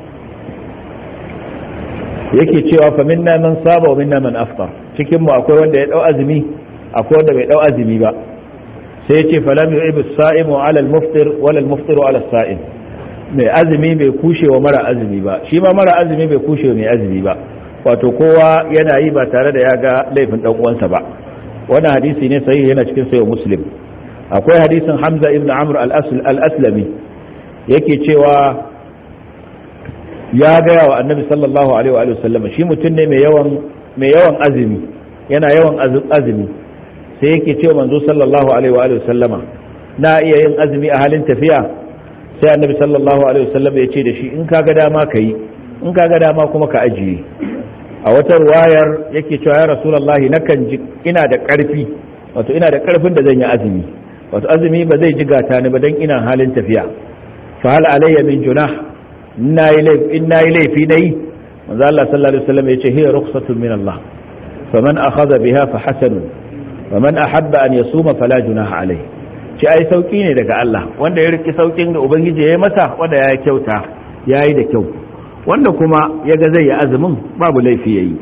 yake cewa fa minna man saba wa minna man aftar cikin mu akwai wanda ya dau azumi akwai wanda bai dau azumi ba sai yace falam yu'ib as-sa'imu 'ala al-muftir wala al-muftiru 'ala as-sa'im mai azumi bai kushe wa mara azumi ba shi ma mara azumi bai kushe wa mai azumi ba wato kowa yana yi ba tare da ya ga laifin dan uwansa ba wannan hadisi ne sahihi yana cikin sahih muslim akwai hadisin hamza ibn amr al-aslami yake cewa ya gaya wa annabi sallallahu alaihi wa sallam shi mutum ne mai yawan mai yawan azumi yana yawan azumi sai yake cewa manzo sallallahu alaihi wa sallama na iya yin azumi a halin tafiya sai annabi sallallahu alaihi wa sallam ya ce da shi in ka ga dama ka yi in ka ga dama kuma ka ajiye a wata ruwayar yake cewa ya rasulullahi nakan ji ina da karfi wato ina da karfin da zan yi azumi wato azumi ba zai jigata ni ba dan ina halin tafiya fa hal alayya min junah in na yi laifi na yi manzo Allah sallallahu alaihi wasallam yace hiya rukhsatun min Allah faman akhadha biha fa hasanun faman ahabba an yasuma fala junaha alayhi ci ai sauki ne daga Allah wanda ya riki saukin da ubangiji ya yi masa wanda ya kyauta yayi da kyau wanda kuma yaga zai yi azumin babu laifi yayi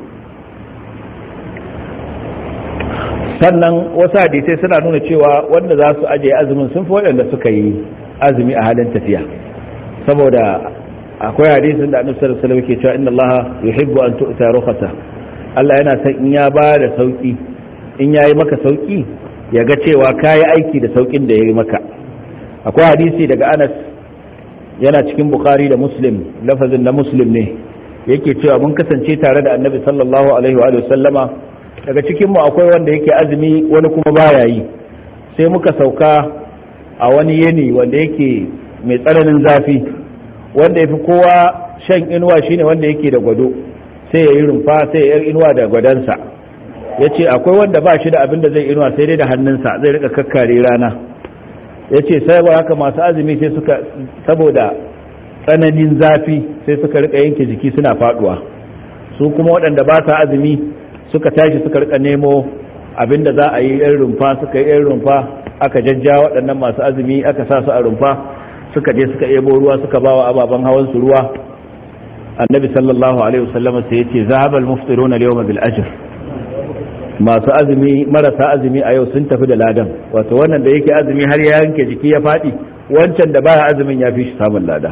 sannan wasu hadisai suna nuna cewa wanda za su ajiye azumin sun fi waɗanda suka yi azumi a halin tafiya saboda akwai hadisin da annabi sallallahu alaihi wasallam ke cewa inna allaha yuhibbu an tu'ta rukhasa Allah yana son in ya ba da sauki in yayi maka sauki ya ga cewa kayi aiki da saukin da yayi maka akwai hadisi daga Anas yana cikin Bukhari da Muslim lafazin na Muslim ne yake cewa mun kasance tare da annabi sallallahu alaihi wa sallama daga cikin mu akwai wanda yake azumi wani kuma baya yi sai muka sauka a wani yini wanda yake mai tsananin zafi wanda ya fi kowa shan inuwa shine wanda yake da gwado sai ya yi rumfa sai ya yi inuwa da gwadonsa ya ce akwai wanda ba shi da abin da zai inuwa sai dai da hannunsa zai rika kakkare rana ya ce sai ba haka masu azumi sai suka saboda tsananin zafi sai suka rika yanke jiki suna faduwa su kuma waɗanda ba sa azumi suka tashi suka rika nemo abin da za a yi yan rumfa suka yi yan rumfa aka jajja waɗannan masu azumi aka sa su a rumfa suka je suka ebo ruwa suka bawa ababen hawan su ruwa annabi sallallahu alaihi wasallam sai ya ce zahaba al-muftiruna al-yawma bil ajr masu azumi marasa azumi a yau sun tafi da ladan wato wannan da yake azumi har ya yanke jiki ya faɗi wancan da baya azumin ya fi shi samun lada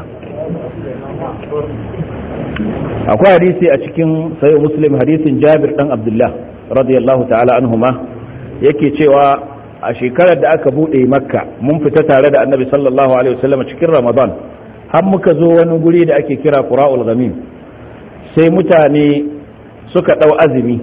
akwai hadisi a cikin sayo muslim hadisin jabir dan abdullah radiyallahu ta'ala anhuma yake cewa a shekarar da aka bude makka mun fita tare da annabi sallallahu alaihi wasallam cikin ramadan har muka zo wani guri da ake kira qura'ul ghamim sai mutane suka dau azumi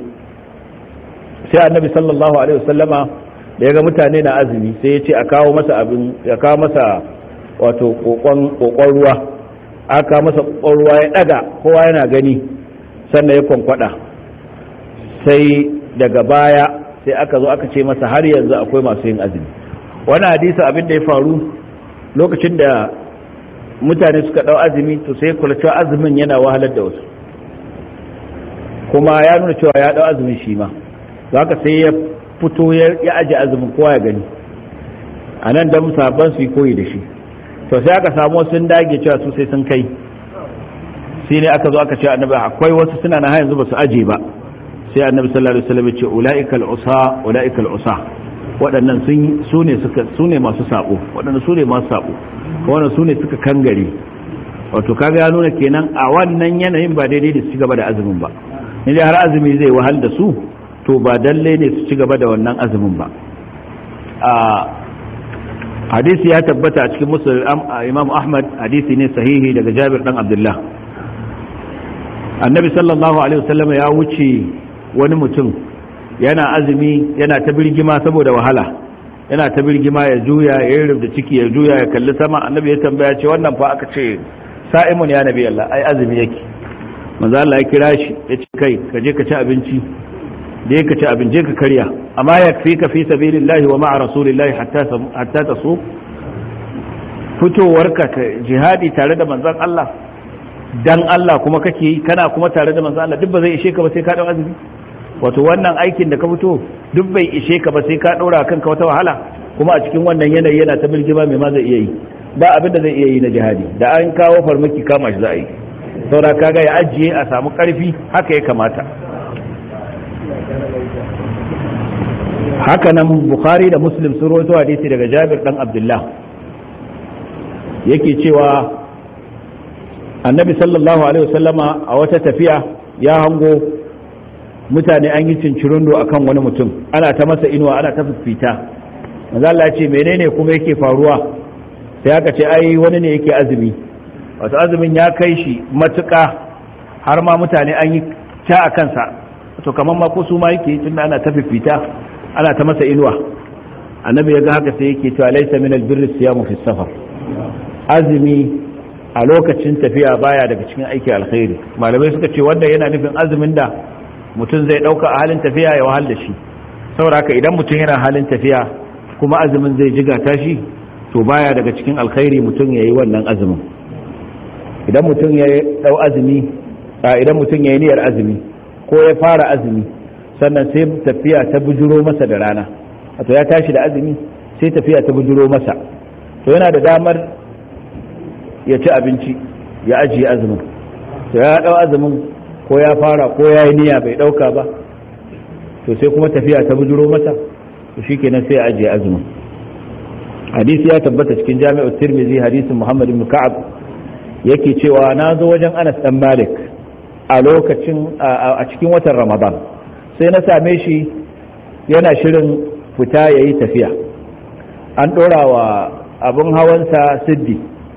sai annabi sallallahu alaihi wasallama da ya ga mutane na azumi sai ya ce a kawo masa abin ya kawo masa wato kokon kokon ruwa aka masa kokon ruwa ya daga kowa yana gani sannan ya kwankwada sai daga baya sai aka zo aka ce masa har yanzu akwai masu yin azumi wani hadisi abin da ya faru lokacin da mutane suka dau azumi to sai kula cewa azumin yana wahalar da wasu kuma ya nuna cewa ya dau azumin shi ma haka sai ya fito ya aje azumin kowa ya gani a nan da musabban su yi koyi da shi to sai aka samu sun dage cewa su sai sun kai sai ne aka zo aka ce annabi akwai wasu suna na yanzu ba su aje ba sai annabi sallallahu alaihi wasallam ya ce ulaikal usa ulaikal usa waɗannan sun su ne suka su ne masu sabo waɗannan su ne masu sabo wannan su ne suka kangare wato kaga ya nuna kenan a wannan yanayin ba daidai da su ci gaba da azumin ba in har azumi zai wahal da su to ba dalle ne su ci gaba da wannan azumin ba a hadisi ya tabbata a cikin musul imam ahmad hadisi ne sahihi daga jabir dan abdullah annabi sallallahu alaihi wasallam ya wuce wani mutum yana azumi yana ta birgima saboda wahala yana ta birgima ya juya ya yi rubda ciki ya juya ya kalli sama annabi ya tambaya ce wannan fa aka ce sa'imun ya nabi Allah ai azumi yake manzo Allah ya kira shi ya ce kai ka je ka ci abinci da ya ka ci abin je ka karya amma ya fi ka fi sabilillahi wa ma'a rasulillahi hatta ta so fitowarka ka jihadi tare da manzon Allah dan Allah kuma kake yi kana kuma tare da manzon Allah duk ba zai ishe ka ba sai ka dau azumi wato wannan aikin da ka fito duk bai ishe ka ba sai ka ɗora kanka wata wahala kuma a cikin wannan yanayi yana ta bilgima mai ma zai iya yi ba abin da zai iya yi na jihadi da an kawo farmaki kama shi za a yi saura kaga ya ajiye a samu karfi haka ya kamata haka nan bukhari da muslim sun rawaito hadisi daga jabir dan abdullah yake cewa annabi sallallahu alaihi wasallama a wata tafiya ya hango mutane an yi cincirindo akan wani mutum ana ta masa inuwa ana ta fifita manzo Allah ya ce menene kuma yake faruwa sai aka ce ai wani ne yake azumi wato azumin ya kai shi matuƙa har ma mutane an yi ta a kansa to kamar ma ko su ma yake tunda ana ta fifita ana ta masa inuwa annabi ya ga haka sai yake cewa laysa min albirri siyamu fi safar azumi a lokacin tafiya baya daga cikin aiki alkhairi malamai suka ce wanda yana nufin azumin da mutum zai dauka a halin tafiya ya wahal da shi saboda haka idan mutum yana halin tafiya kuma azumin zai jiga tashi to baya daga cikin alkhairi mutum yayi wannan azumin idan mutum ya dau azumi idan mutum ya yi niyyar azumi ko ya fara azumi sannan sai tafiya ta bujuro masa da rana wato ya tashi da azumi sai tafiya ta bujuro masa to yana da damar ya ci abinci ya ajiye azumin to ya dau azumin ko ya fara ko ya yi niyya bai dauka ba to sai kuma tafiya ta bujuro masa to shikenan sai ya ajiye azumin hadisi ya tabbata cikin jami'ar tirmidhi hadisin muhammad ibn ka'ab yake cewa na zo wajen anas dan malik a lokacin a cikin watan ramadan sai na same shi yana shirin fita ya yi tafiya an ɗora wa abin hawansa siddi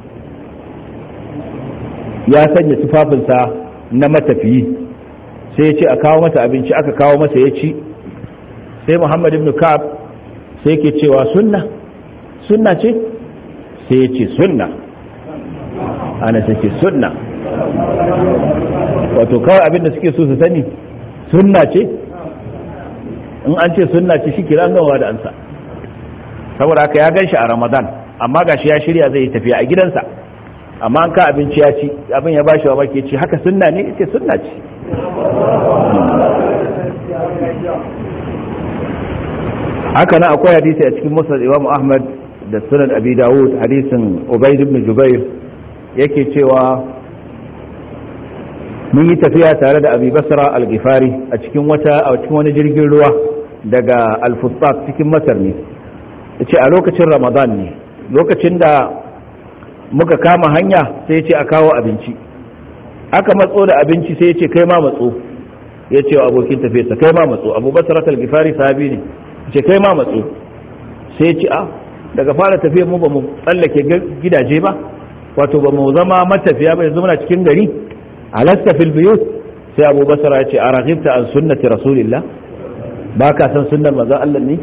ya sanya tufafinsa na matafiyi sai ya ce a kawo masa abinci aka kawo masa ya ci sai muhammad ibn ka'ab sai ke cewa sunna sunna ce sai ya ce sunna ana take sunna wato kawai abinda suke so su sani sunna ce in an ce sunna ce shi kira gawa da ansa saboda haka ya gan shi a ramadan amma gashi ya shirya zai tafiya a gidansa amma an ka abinci ya ci abin ya bashi wa baki ci haka sunna ne ce sunna ce haka nan akwai hadisi a cikin musnad imam ahmad da sunan abi dawud hadisin ubayd ibn jubair yake cewa mun yi tafiya tare da abi basra al-ghifari a cikin wata a cikin wani jirgin ruwa daga al-fustat cikin masar ne yace a lokacin ramadan ne lokacin da muka kama hanya sai ya ce a kawo abinci aka matso da abinci sai ya ce kai ma matso ya ce wa abokin tafiyarsa kai ma matso abu basra al-ghifari sahabi ne ce kai ma matso sai ya ce a daga fara tafiyar mu ba mu tsallake gidaje ba wato ba mu zama matafiya ba yanzu muna cikin gari alasta fil biyut sai abu basra ya ce a raghibta an sunnati rasulillah ba ka san sunnar manzon Allah ne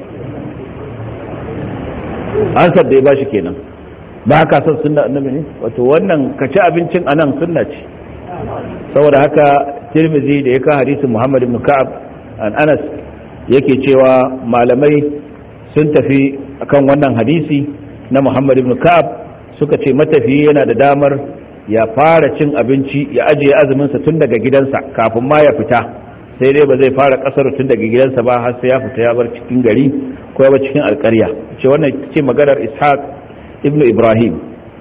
an da ya bashi kenan ba ka san sunnar annabi ne wato wannan ka ci abincin anan sunna ce saboda haka tirmizi da ya ka hadisin muhammad ibn ka'ab an anas yake cewa malamai sun tafi akan wannan hadisi na muhammad ibn ka'ab suka ce matafiyi yana da damar ya fara cin abinci ya ajiye azuminsa tun daga gidansa kafin ma ya fita sai dai ba zai fara kasar tun daga gidansa ba har sai ya fita ya bar cikin gari ko ya bar cikin alƙarya ce wannan ce maganar ishaq ibn ibrahim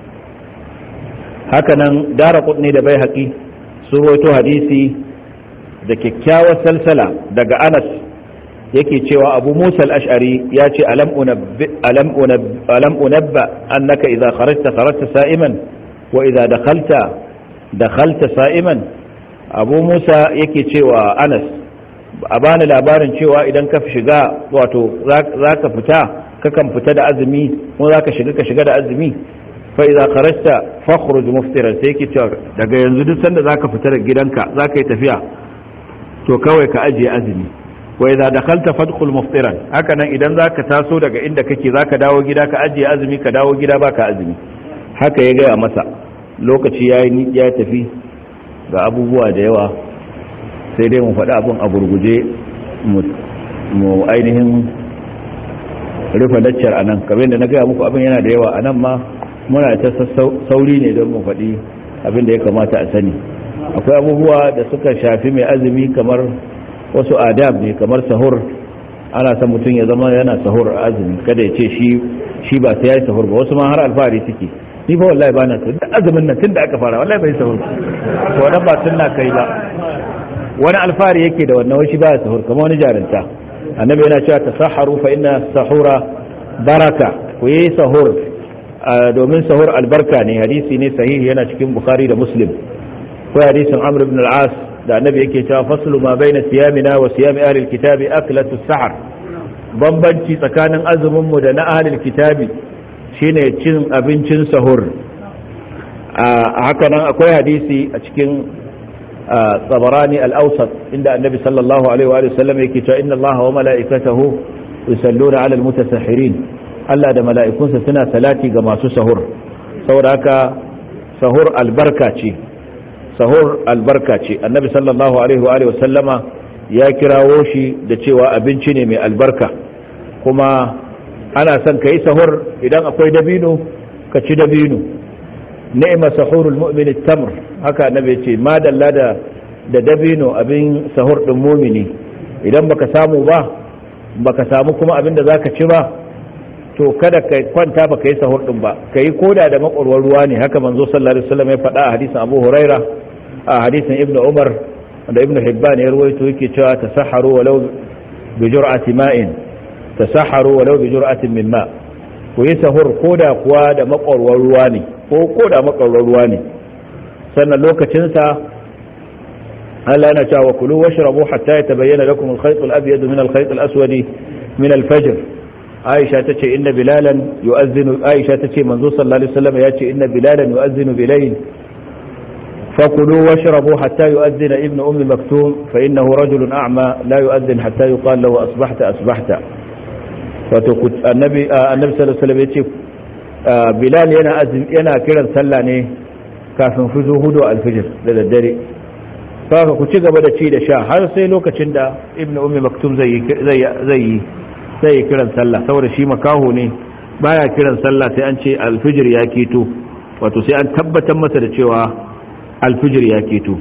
hakanan dara ne da bai haƙi sun rawaito hadisi da kyakkyawar salsala daga anas yake cewa abu musa al-ash'ari ya ce alam unabba annaka idza kharajta kharajta sa'iman wa idza dakhalta dakhalta sa'iman abu musa yake cewa anas a bani labarin cewa idan ka shiga wato za ka fita kakan fita da azumi ko za ka shiga ka shiga da azumi fa idza kharajta fakhruj muftiran sai yake cewa daga yanzu duk sanda zaka fita da gidanka zaka yi tafiya to kawai ka ajiye azumi wa idza dakhalta fadkhul muftiran haka nan idan zaka taso daga inda kake zaka dawo gida ka ajiye azumi ka dawo gida baka azumi haka ya gaya masa lokaci yayi ya tafi ga abubuwa da yawa sai dai mu faɗi abin a gurguje mu ainihin rufe laccar anan kamar da na gaya muku abin yana da yawa anan ma muna ta sauri ne don mu faɗi abin da ya kamata a sani akwai abubuwa da suka shafi mai azumi kamar wasu adab ne kamar sahur ana son mutum ya zama yana sahur a azumi kada ya ce shi shi ba sai ya yi sahur ba wasu ma har alfahari suke ni fa wallahi bana tun da azumin nan tun da aka fara wallahi bai sahur to wannan ba sunna kai ba wani alfahari yake da wannan wani ba sahur kamar wani jarinta annabi yana cewa tasahharu fa inna sahura baraka ku yi sahur domin sahur albarka ne hadisi ne sahihi yana cikin bukhari da muslim ko hadisin amr ibn al-as da annabi yake cewa faslu ma baina siyamina wa siyami ahli al-kitabi aklatu sahar bambanci tsakanin azumin mu da na ahli al-kitabi shine cin abincin sahur a haka nan akwai hadisi a cikin tsabarani al-awsat inda annabi sallallahu alaihi wa sallam yake cewa inna allaha wa mala'ikatahu yusalluna ala al-mutasahhirin Allah da mala'ikunsa suna salati ga masu sahur saboda haka sahur albarka ce sahur albarka ce annabi sallallahu alaihi wa sallama ya kirawo shi da cewa abinci ne mai albarka kuma ana son ka yi sahur idan akwai dabino ka ci dabino ni'ma sahurul mu'min tamr haka annabi ya ce madalla da da dabino abin sahur din mumini idan baka samu ba baka samu kuma abin da zaka ci ba to kada ka kwanta baka yi sahur din ba ka yi koda da makwarwar ruwa ne haka manzo sallallahu alaihi wasallam ya faɗa a hadisin Abu Huraira a hadisin Ibn Umar da Ibn Hibban ya rawaito yake cewa tasahharu walau bi jur'ati ma'in tasahharu walau bi jur'atin min ma ku yi sahur koda kuwa da makwarwar ruwa ne ko koda makwarwar ruwa ne sannan lokacin sa Allah yana cewa kulu washrabu hatta yatabayyana lakum al-khayt al-abyad min al-khayt al-aswad min al-fajr aisha ta ce inna bilalan yu'azzinu aisha ta ce manzo sallallahu alaihi wasallam ya ce inna bilalan yu'azzinu bilayl fakulu washrabu hatta yu'azzina ibn ummi maktum fa innahu rajulun a'ma la yu'azzin hatta yuqal lahu asbahta asbahta wato annabi annabi sallallahu alaihi wasallam ya ce bilal yana yana kiran sallah ne kafin fuzu hudu alfijir da daddare saka ku ci gaba da ci da sha har sai lokacin da ibn ummi maktum zai zai zai sai ya kiran sallah saboda shi makaho ne baya kiran sallah sai an ce alfijir ya keto wato sai an tabbatar masa da cewa alfijir ya keto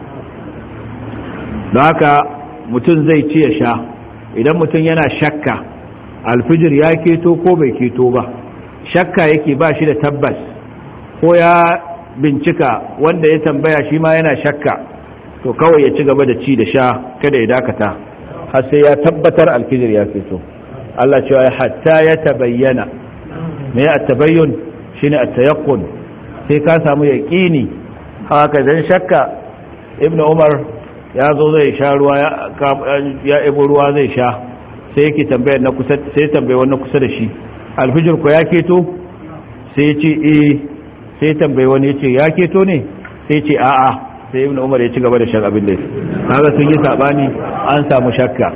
don haka mutum zai ci ya sha idan mutum yana shakka alfijir ya keto ko bai keto ba shakka yake ba shi da tabbas ko ya bincika wanda ya tambaya shi ma yana shakka to kawai ya ci gaba da ci da sha kada ya dakata har sai ya tabbatar alfijir ya fito Allah cewa hatta ya tabayyana me ya tabayyun shine at-tayaqqun sai ka samu yaqini haka dan shakka ibnu umar ya zo zai sha ruwa ya ibo ruwa zai sha sai yake tambayar na kusa sai tambaye wannan kusa da shi alfijir ko ya keto sai ya ce eh sai tambaye wani ya ce ya keto ne sai ce a'a sai ibnu umar ya ci gaba da shan abin da kaga sun yi sabani an samu shakka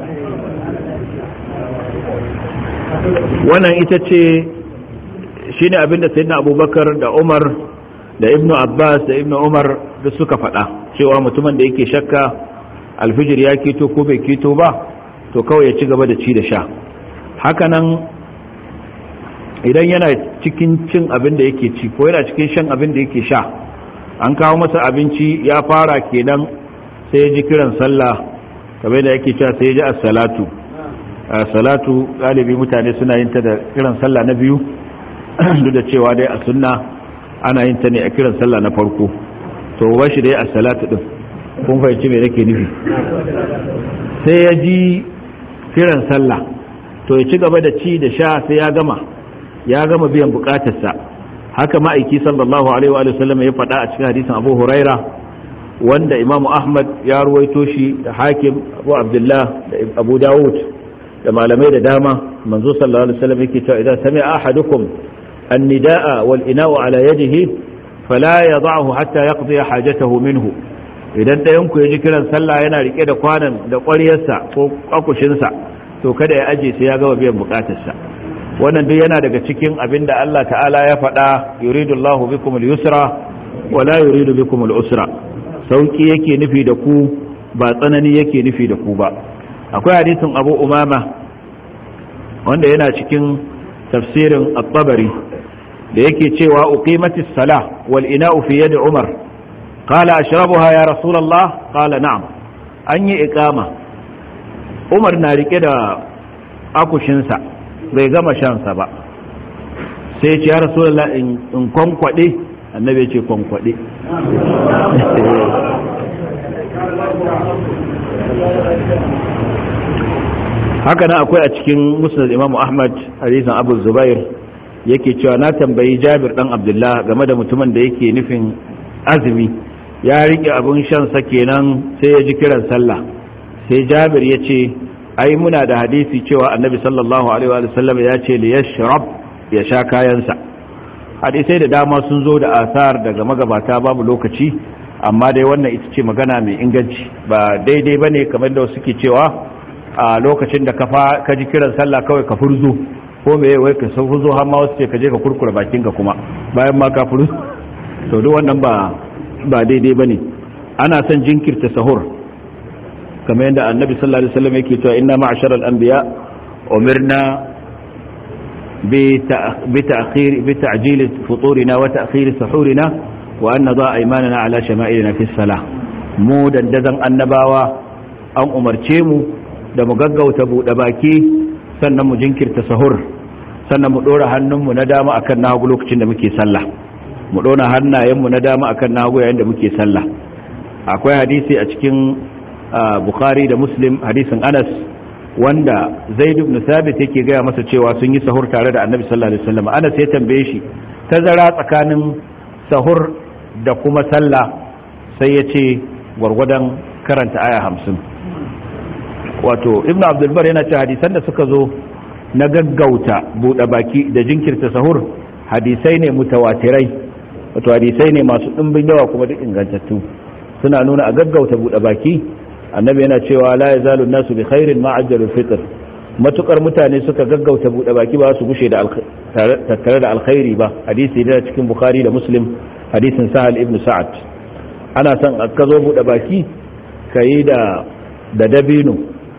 wannan ita ce shine abin da sayyidina abubakar da umar da ibnu abbas da ibnu umar da suka faɗa cewa mutumin da yake shakka alfijir ya keto ko bai keto ba to kawai ya ci gaba da ci da sha hakanan idan yana cikin cin abin da yake ci ko yana cikin shan abin da yake sha an kawo masa abinci ya fara kenan sai ya ji kiran sallah kamar da yake cewa sai ya ji as-salatu as-salatu galibi mutane suna yin ta da kiran sallah na biyu duk da cewa dai a sunna ana yin ta ne a kiran sallah na farko to ba shi dai as-salatu din kun fahimci me nake nufi sai ya ji kiran sallah to ya ci gaba da ci da sha sai ya gama ya gama biyan bukatarsa haka ma'aiki sallallahu alaihi wa sallam ya faɗa a cikin hadisin abu huraira wanda imamu ahmad ya ruwaito shi da hakim abu abdullah da abu dawud da malamai da dama manzo sallallahu alaihi wasallam yake cewa idan sami'a ahadukum an-nidaa wal ina'u ala yadihi fala yad'ahu hatta yaqdi hajatahu minhu idan ɗayan ku ya ji kiran sallah yana rike da kwanan da ƙwaryarsa ko kwakushinsa to kada ya aje sai ya gama biyan bukatarsa wannan duk yana daga cikin abin da Allah ta'ala ya faɗa yuridu Allahu bikum al-yusra wa la yuridu bikum al-usra sauki yake nufi da ku ba tsanani yake nufi da ku ba akwai hadisin Abu Umama wanda yana cikin tafsirin at-Tabari da yake cewa uqimatis salah wal ina'u fi yadi Umar qala ashrabuha ya rasulullah qala na'am an yi iqama Umar na rike da akushinsa bai gama shansa ba sai ce ya rasulullah in kwankwade annabi ce kwankwade haka nan akwai a cikin musnad imamu ahmad hadisan abu zubair yake cewa na tambayi jabir dan abdullah game da mutumin da yake nufin azumi ya rike abin shansa kenan sai ya ji kiran sallah sai jabir ya ce ai muna da hadisi cewa annabi sallallahu alaihi wa sallam ya ce li yashrab ya sha kayansa hadisai da dama sun zo da asar daga magabata babu lokaci amma dai wannan ita ce magana mai inganci ba daidai bane kamar da suke cewa a lokacin da ka ka ji kiran sallah kawai ka furzo ko me wai ka san furzo har ma wasu ce ka je ka kurkura bakin ka kuma bayan ma ka furzo to duk wannan ba ba daidai bane ana son jinkirta sahur kamar yadda annabi sallallahu alaihi wasallam yake cewa inna ma'ashara al-anbiya umirna bi ta'khir bi ta'jil futurina wa ta'khir suhurina wa an nada aymanana ala shama'ilina fi salah mu dandazan annabawa an umarce mu da mu gaggauta bude baki sannan mu jinkirta sahur sannan mu dora hannunmu na dama akan nagu lokacin da muke sallah mu dora hannayenmu na dama akan nagu yayin da muke sallah akwai hadisi a cikin bukhari da muslim hadisin anas wanda zaid ibn sabit yake gaya masa cewa sun yi sahur tare da annabi sallallahu alaihi wasallam anas ya tambaye shi tazara tsakanin sahur da kuma sallah sai ya ce gwargwadon karanta aya hamsin wato ibn abdulbar yana ce hadisan da suka zo na gaggauta buɗe baki da jinkirta sahur hadisai ne mutawatirai wato hadisai ne masu ɗimbin yawa kuma duk ingantattu suna nuna a gaggauta buɗe baki annabi yana cewa la yazalu nasu bi khairin ma ajjalul fitr matukar mutane suka gaggauta bude baki ba su gushe da tattare da alkhairi ba hadisi da cikin bukhari da muslim hadisin sahal ibn sa'ad ana son ka zo bude baki kayi da da dabino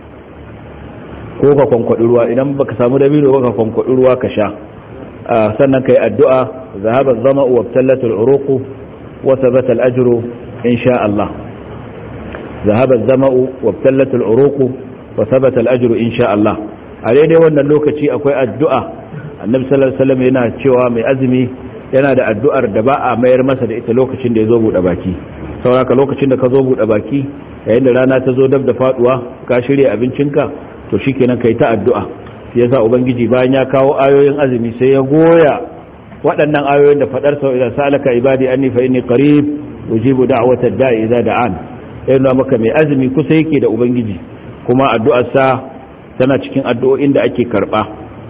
ko ka kwankwadi ruwa idan baka samu dabino ba ka kwankwadi ruwa ka sha sannan kai addu'a zahaba zama'u wa tallatul uruqu wa thabata al-ajru insha Allah ذهب الزمأ وابتلت العروق وثبت الأجر إن شاء الله عليه dai wannan lokaci akwai addu'a annabi sallallahu alaihi wasallam yana cewa mai azumi yana da addu'ar da ba a mayar masa da ita lokacin da ya zo buɗe baki sauraka lokacin da ka zo buɗe baki yayin da rana ta zo dab da faduwa ka shirya abincinka to shikenan kai ta addu'a shi yasa ubangiji bayan ya kawo ayoyin azumi sai ya goya waɗannan ayoyin da fadar sau idan sa'alaka ibadi anni fa inni qarib ujibu da'wata da'i idza da'an yana maka mai azumi kusa yake da ubangiji kuma addu'ar sa tana cikin addu'o'in da ake karba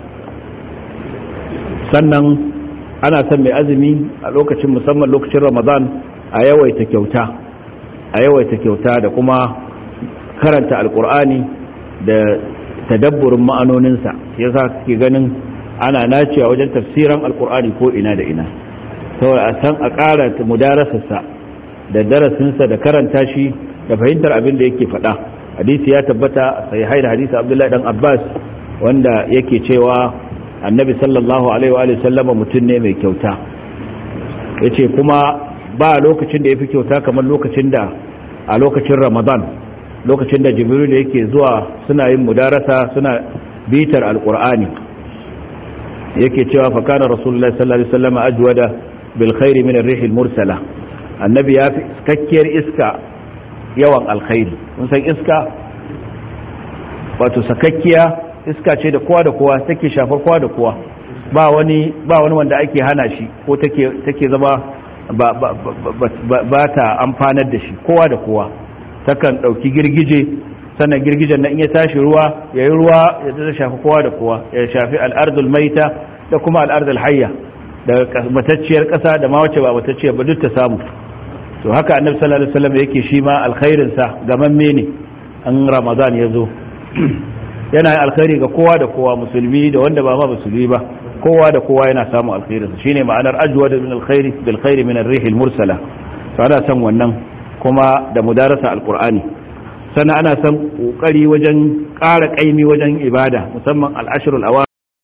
sannan ana son mai azumi a lokacin musamman lokacin ramadan a yawaita kyauta a yawaita kyauta da kuma karanta alkur'ani da tadabburin ma'anoninsa yasa suke ganin ana nacewa wajen tafsiran alkur'ani ko ina da ina saboda a san a ƙara mudarasarsa da darasinsa da karanta shi da fahimtar abin da yake faɗa hadisi ya tabbata sai haida hadisi abdullahi dan abbas wanda yake cewa annabi sallallahu alaihi wa sallama mutum ne mai kyauta yace kuma ba lokacin da yafi kyauta kamar lokacin da a lokacin ramadan lokacin da jibril yake zuwa suna yin mudarasa suna bitar alqur'ani yake cewa fa kana rasulullahi sallallahu alaihi wasallam ajwada bil khairi min ar-rih al-mursala annabi ya fi kakkiyar iska yawan alkhairi mun san iska wato sakakkiya iska ce da kowa da kowa take shafar kowa da kowa ba wani ba wani wanda ake hana shi ko take take zama ba ba ba ta amfanar da shi kowa da kowa takan dauki girgije sannan girgijen nan in ya tashi ruwa yayi ruwa ya ta shafi kowa da kowa ya shafi al-ardul maita da kuma al-ardul hayya da matacciyar kasa da ma wace ba matacciyar ba duk ta samu to haka annabi sallallahu alaihi wasallam yake shi ma alkhairin sa gamamme ne an ramadan ya zo yana yin alkhairi ga kowa da kowa musulmi da wanda ba ma musulmi ba kowa da kowa yana samun alkhairin sa shine ma'anar ajwa da min alkhairi bil khairi min ar-rih al-mursala to ana san wannan kuma da mudarasa alqur'ani sannan ana san kokari wajen ƙara kaimi wajen ibada musamman al-ashrul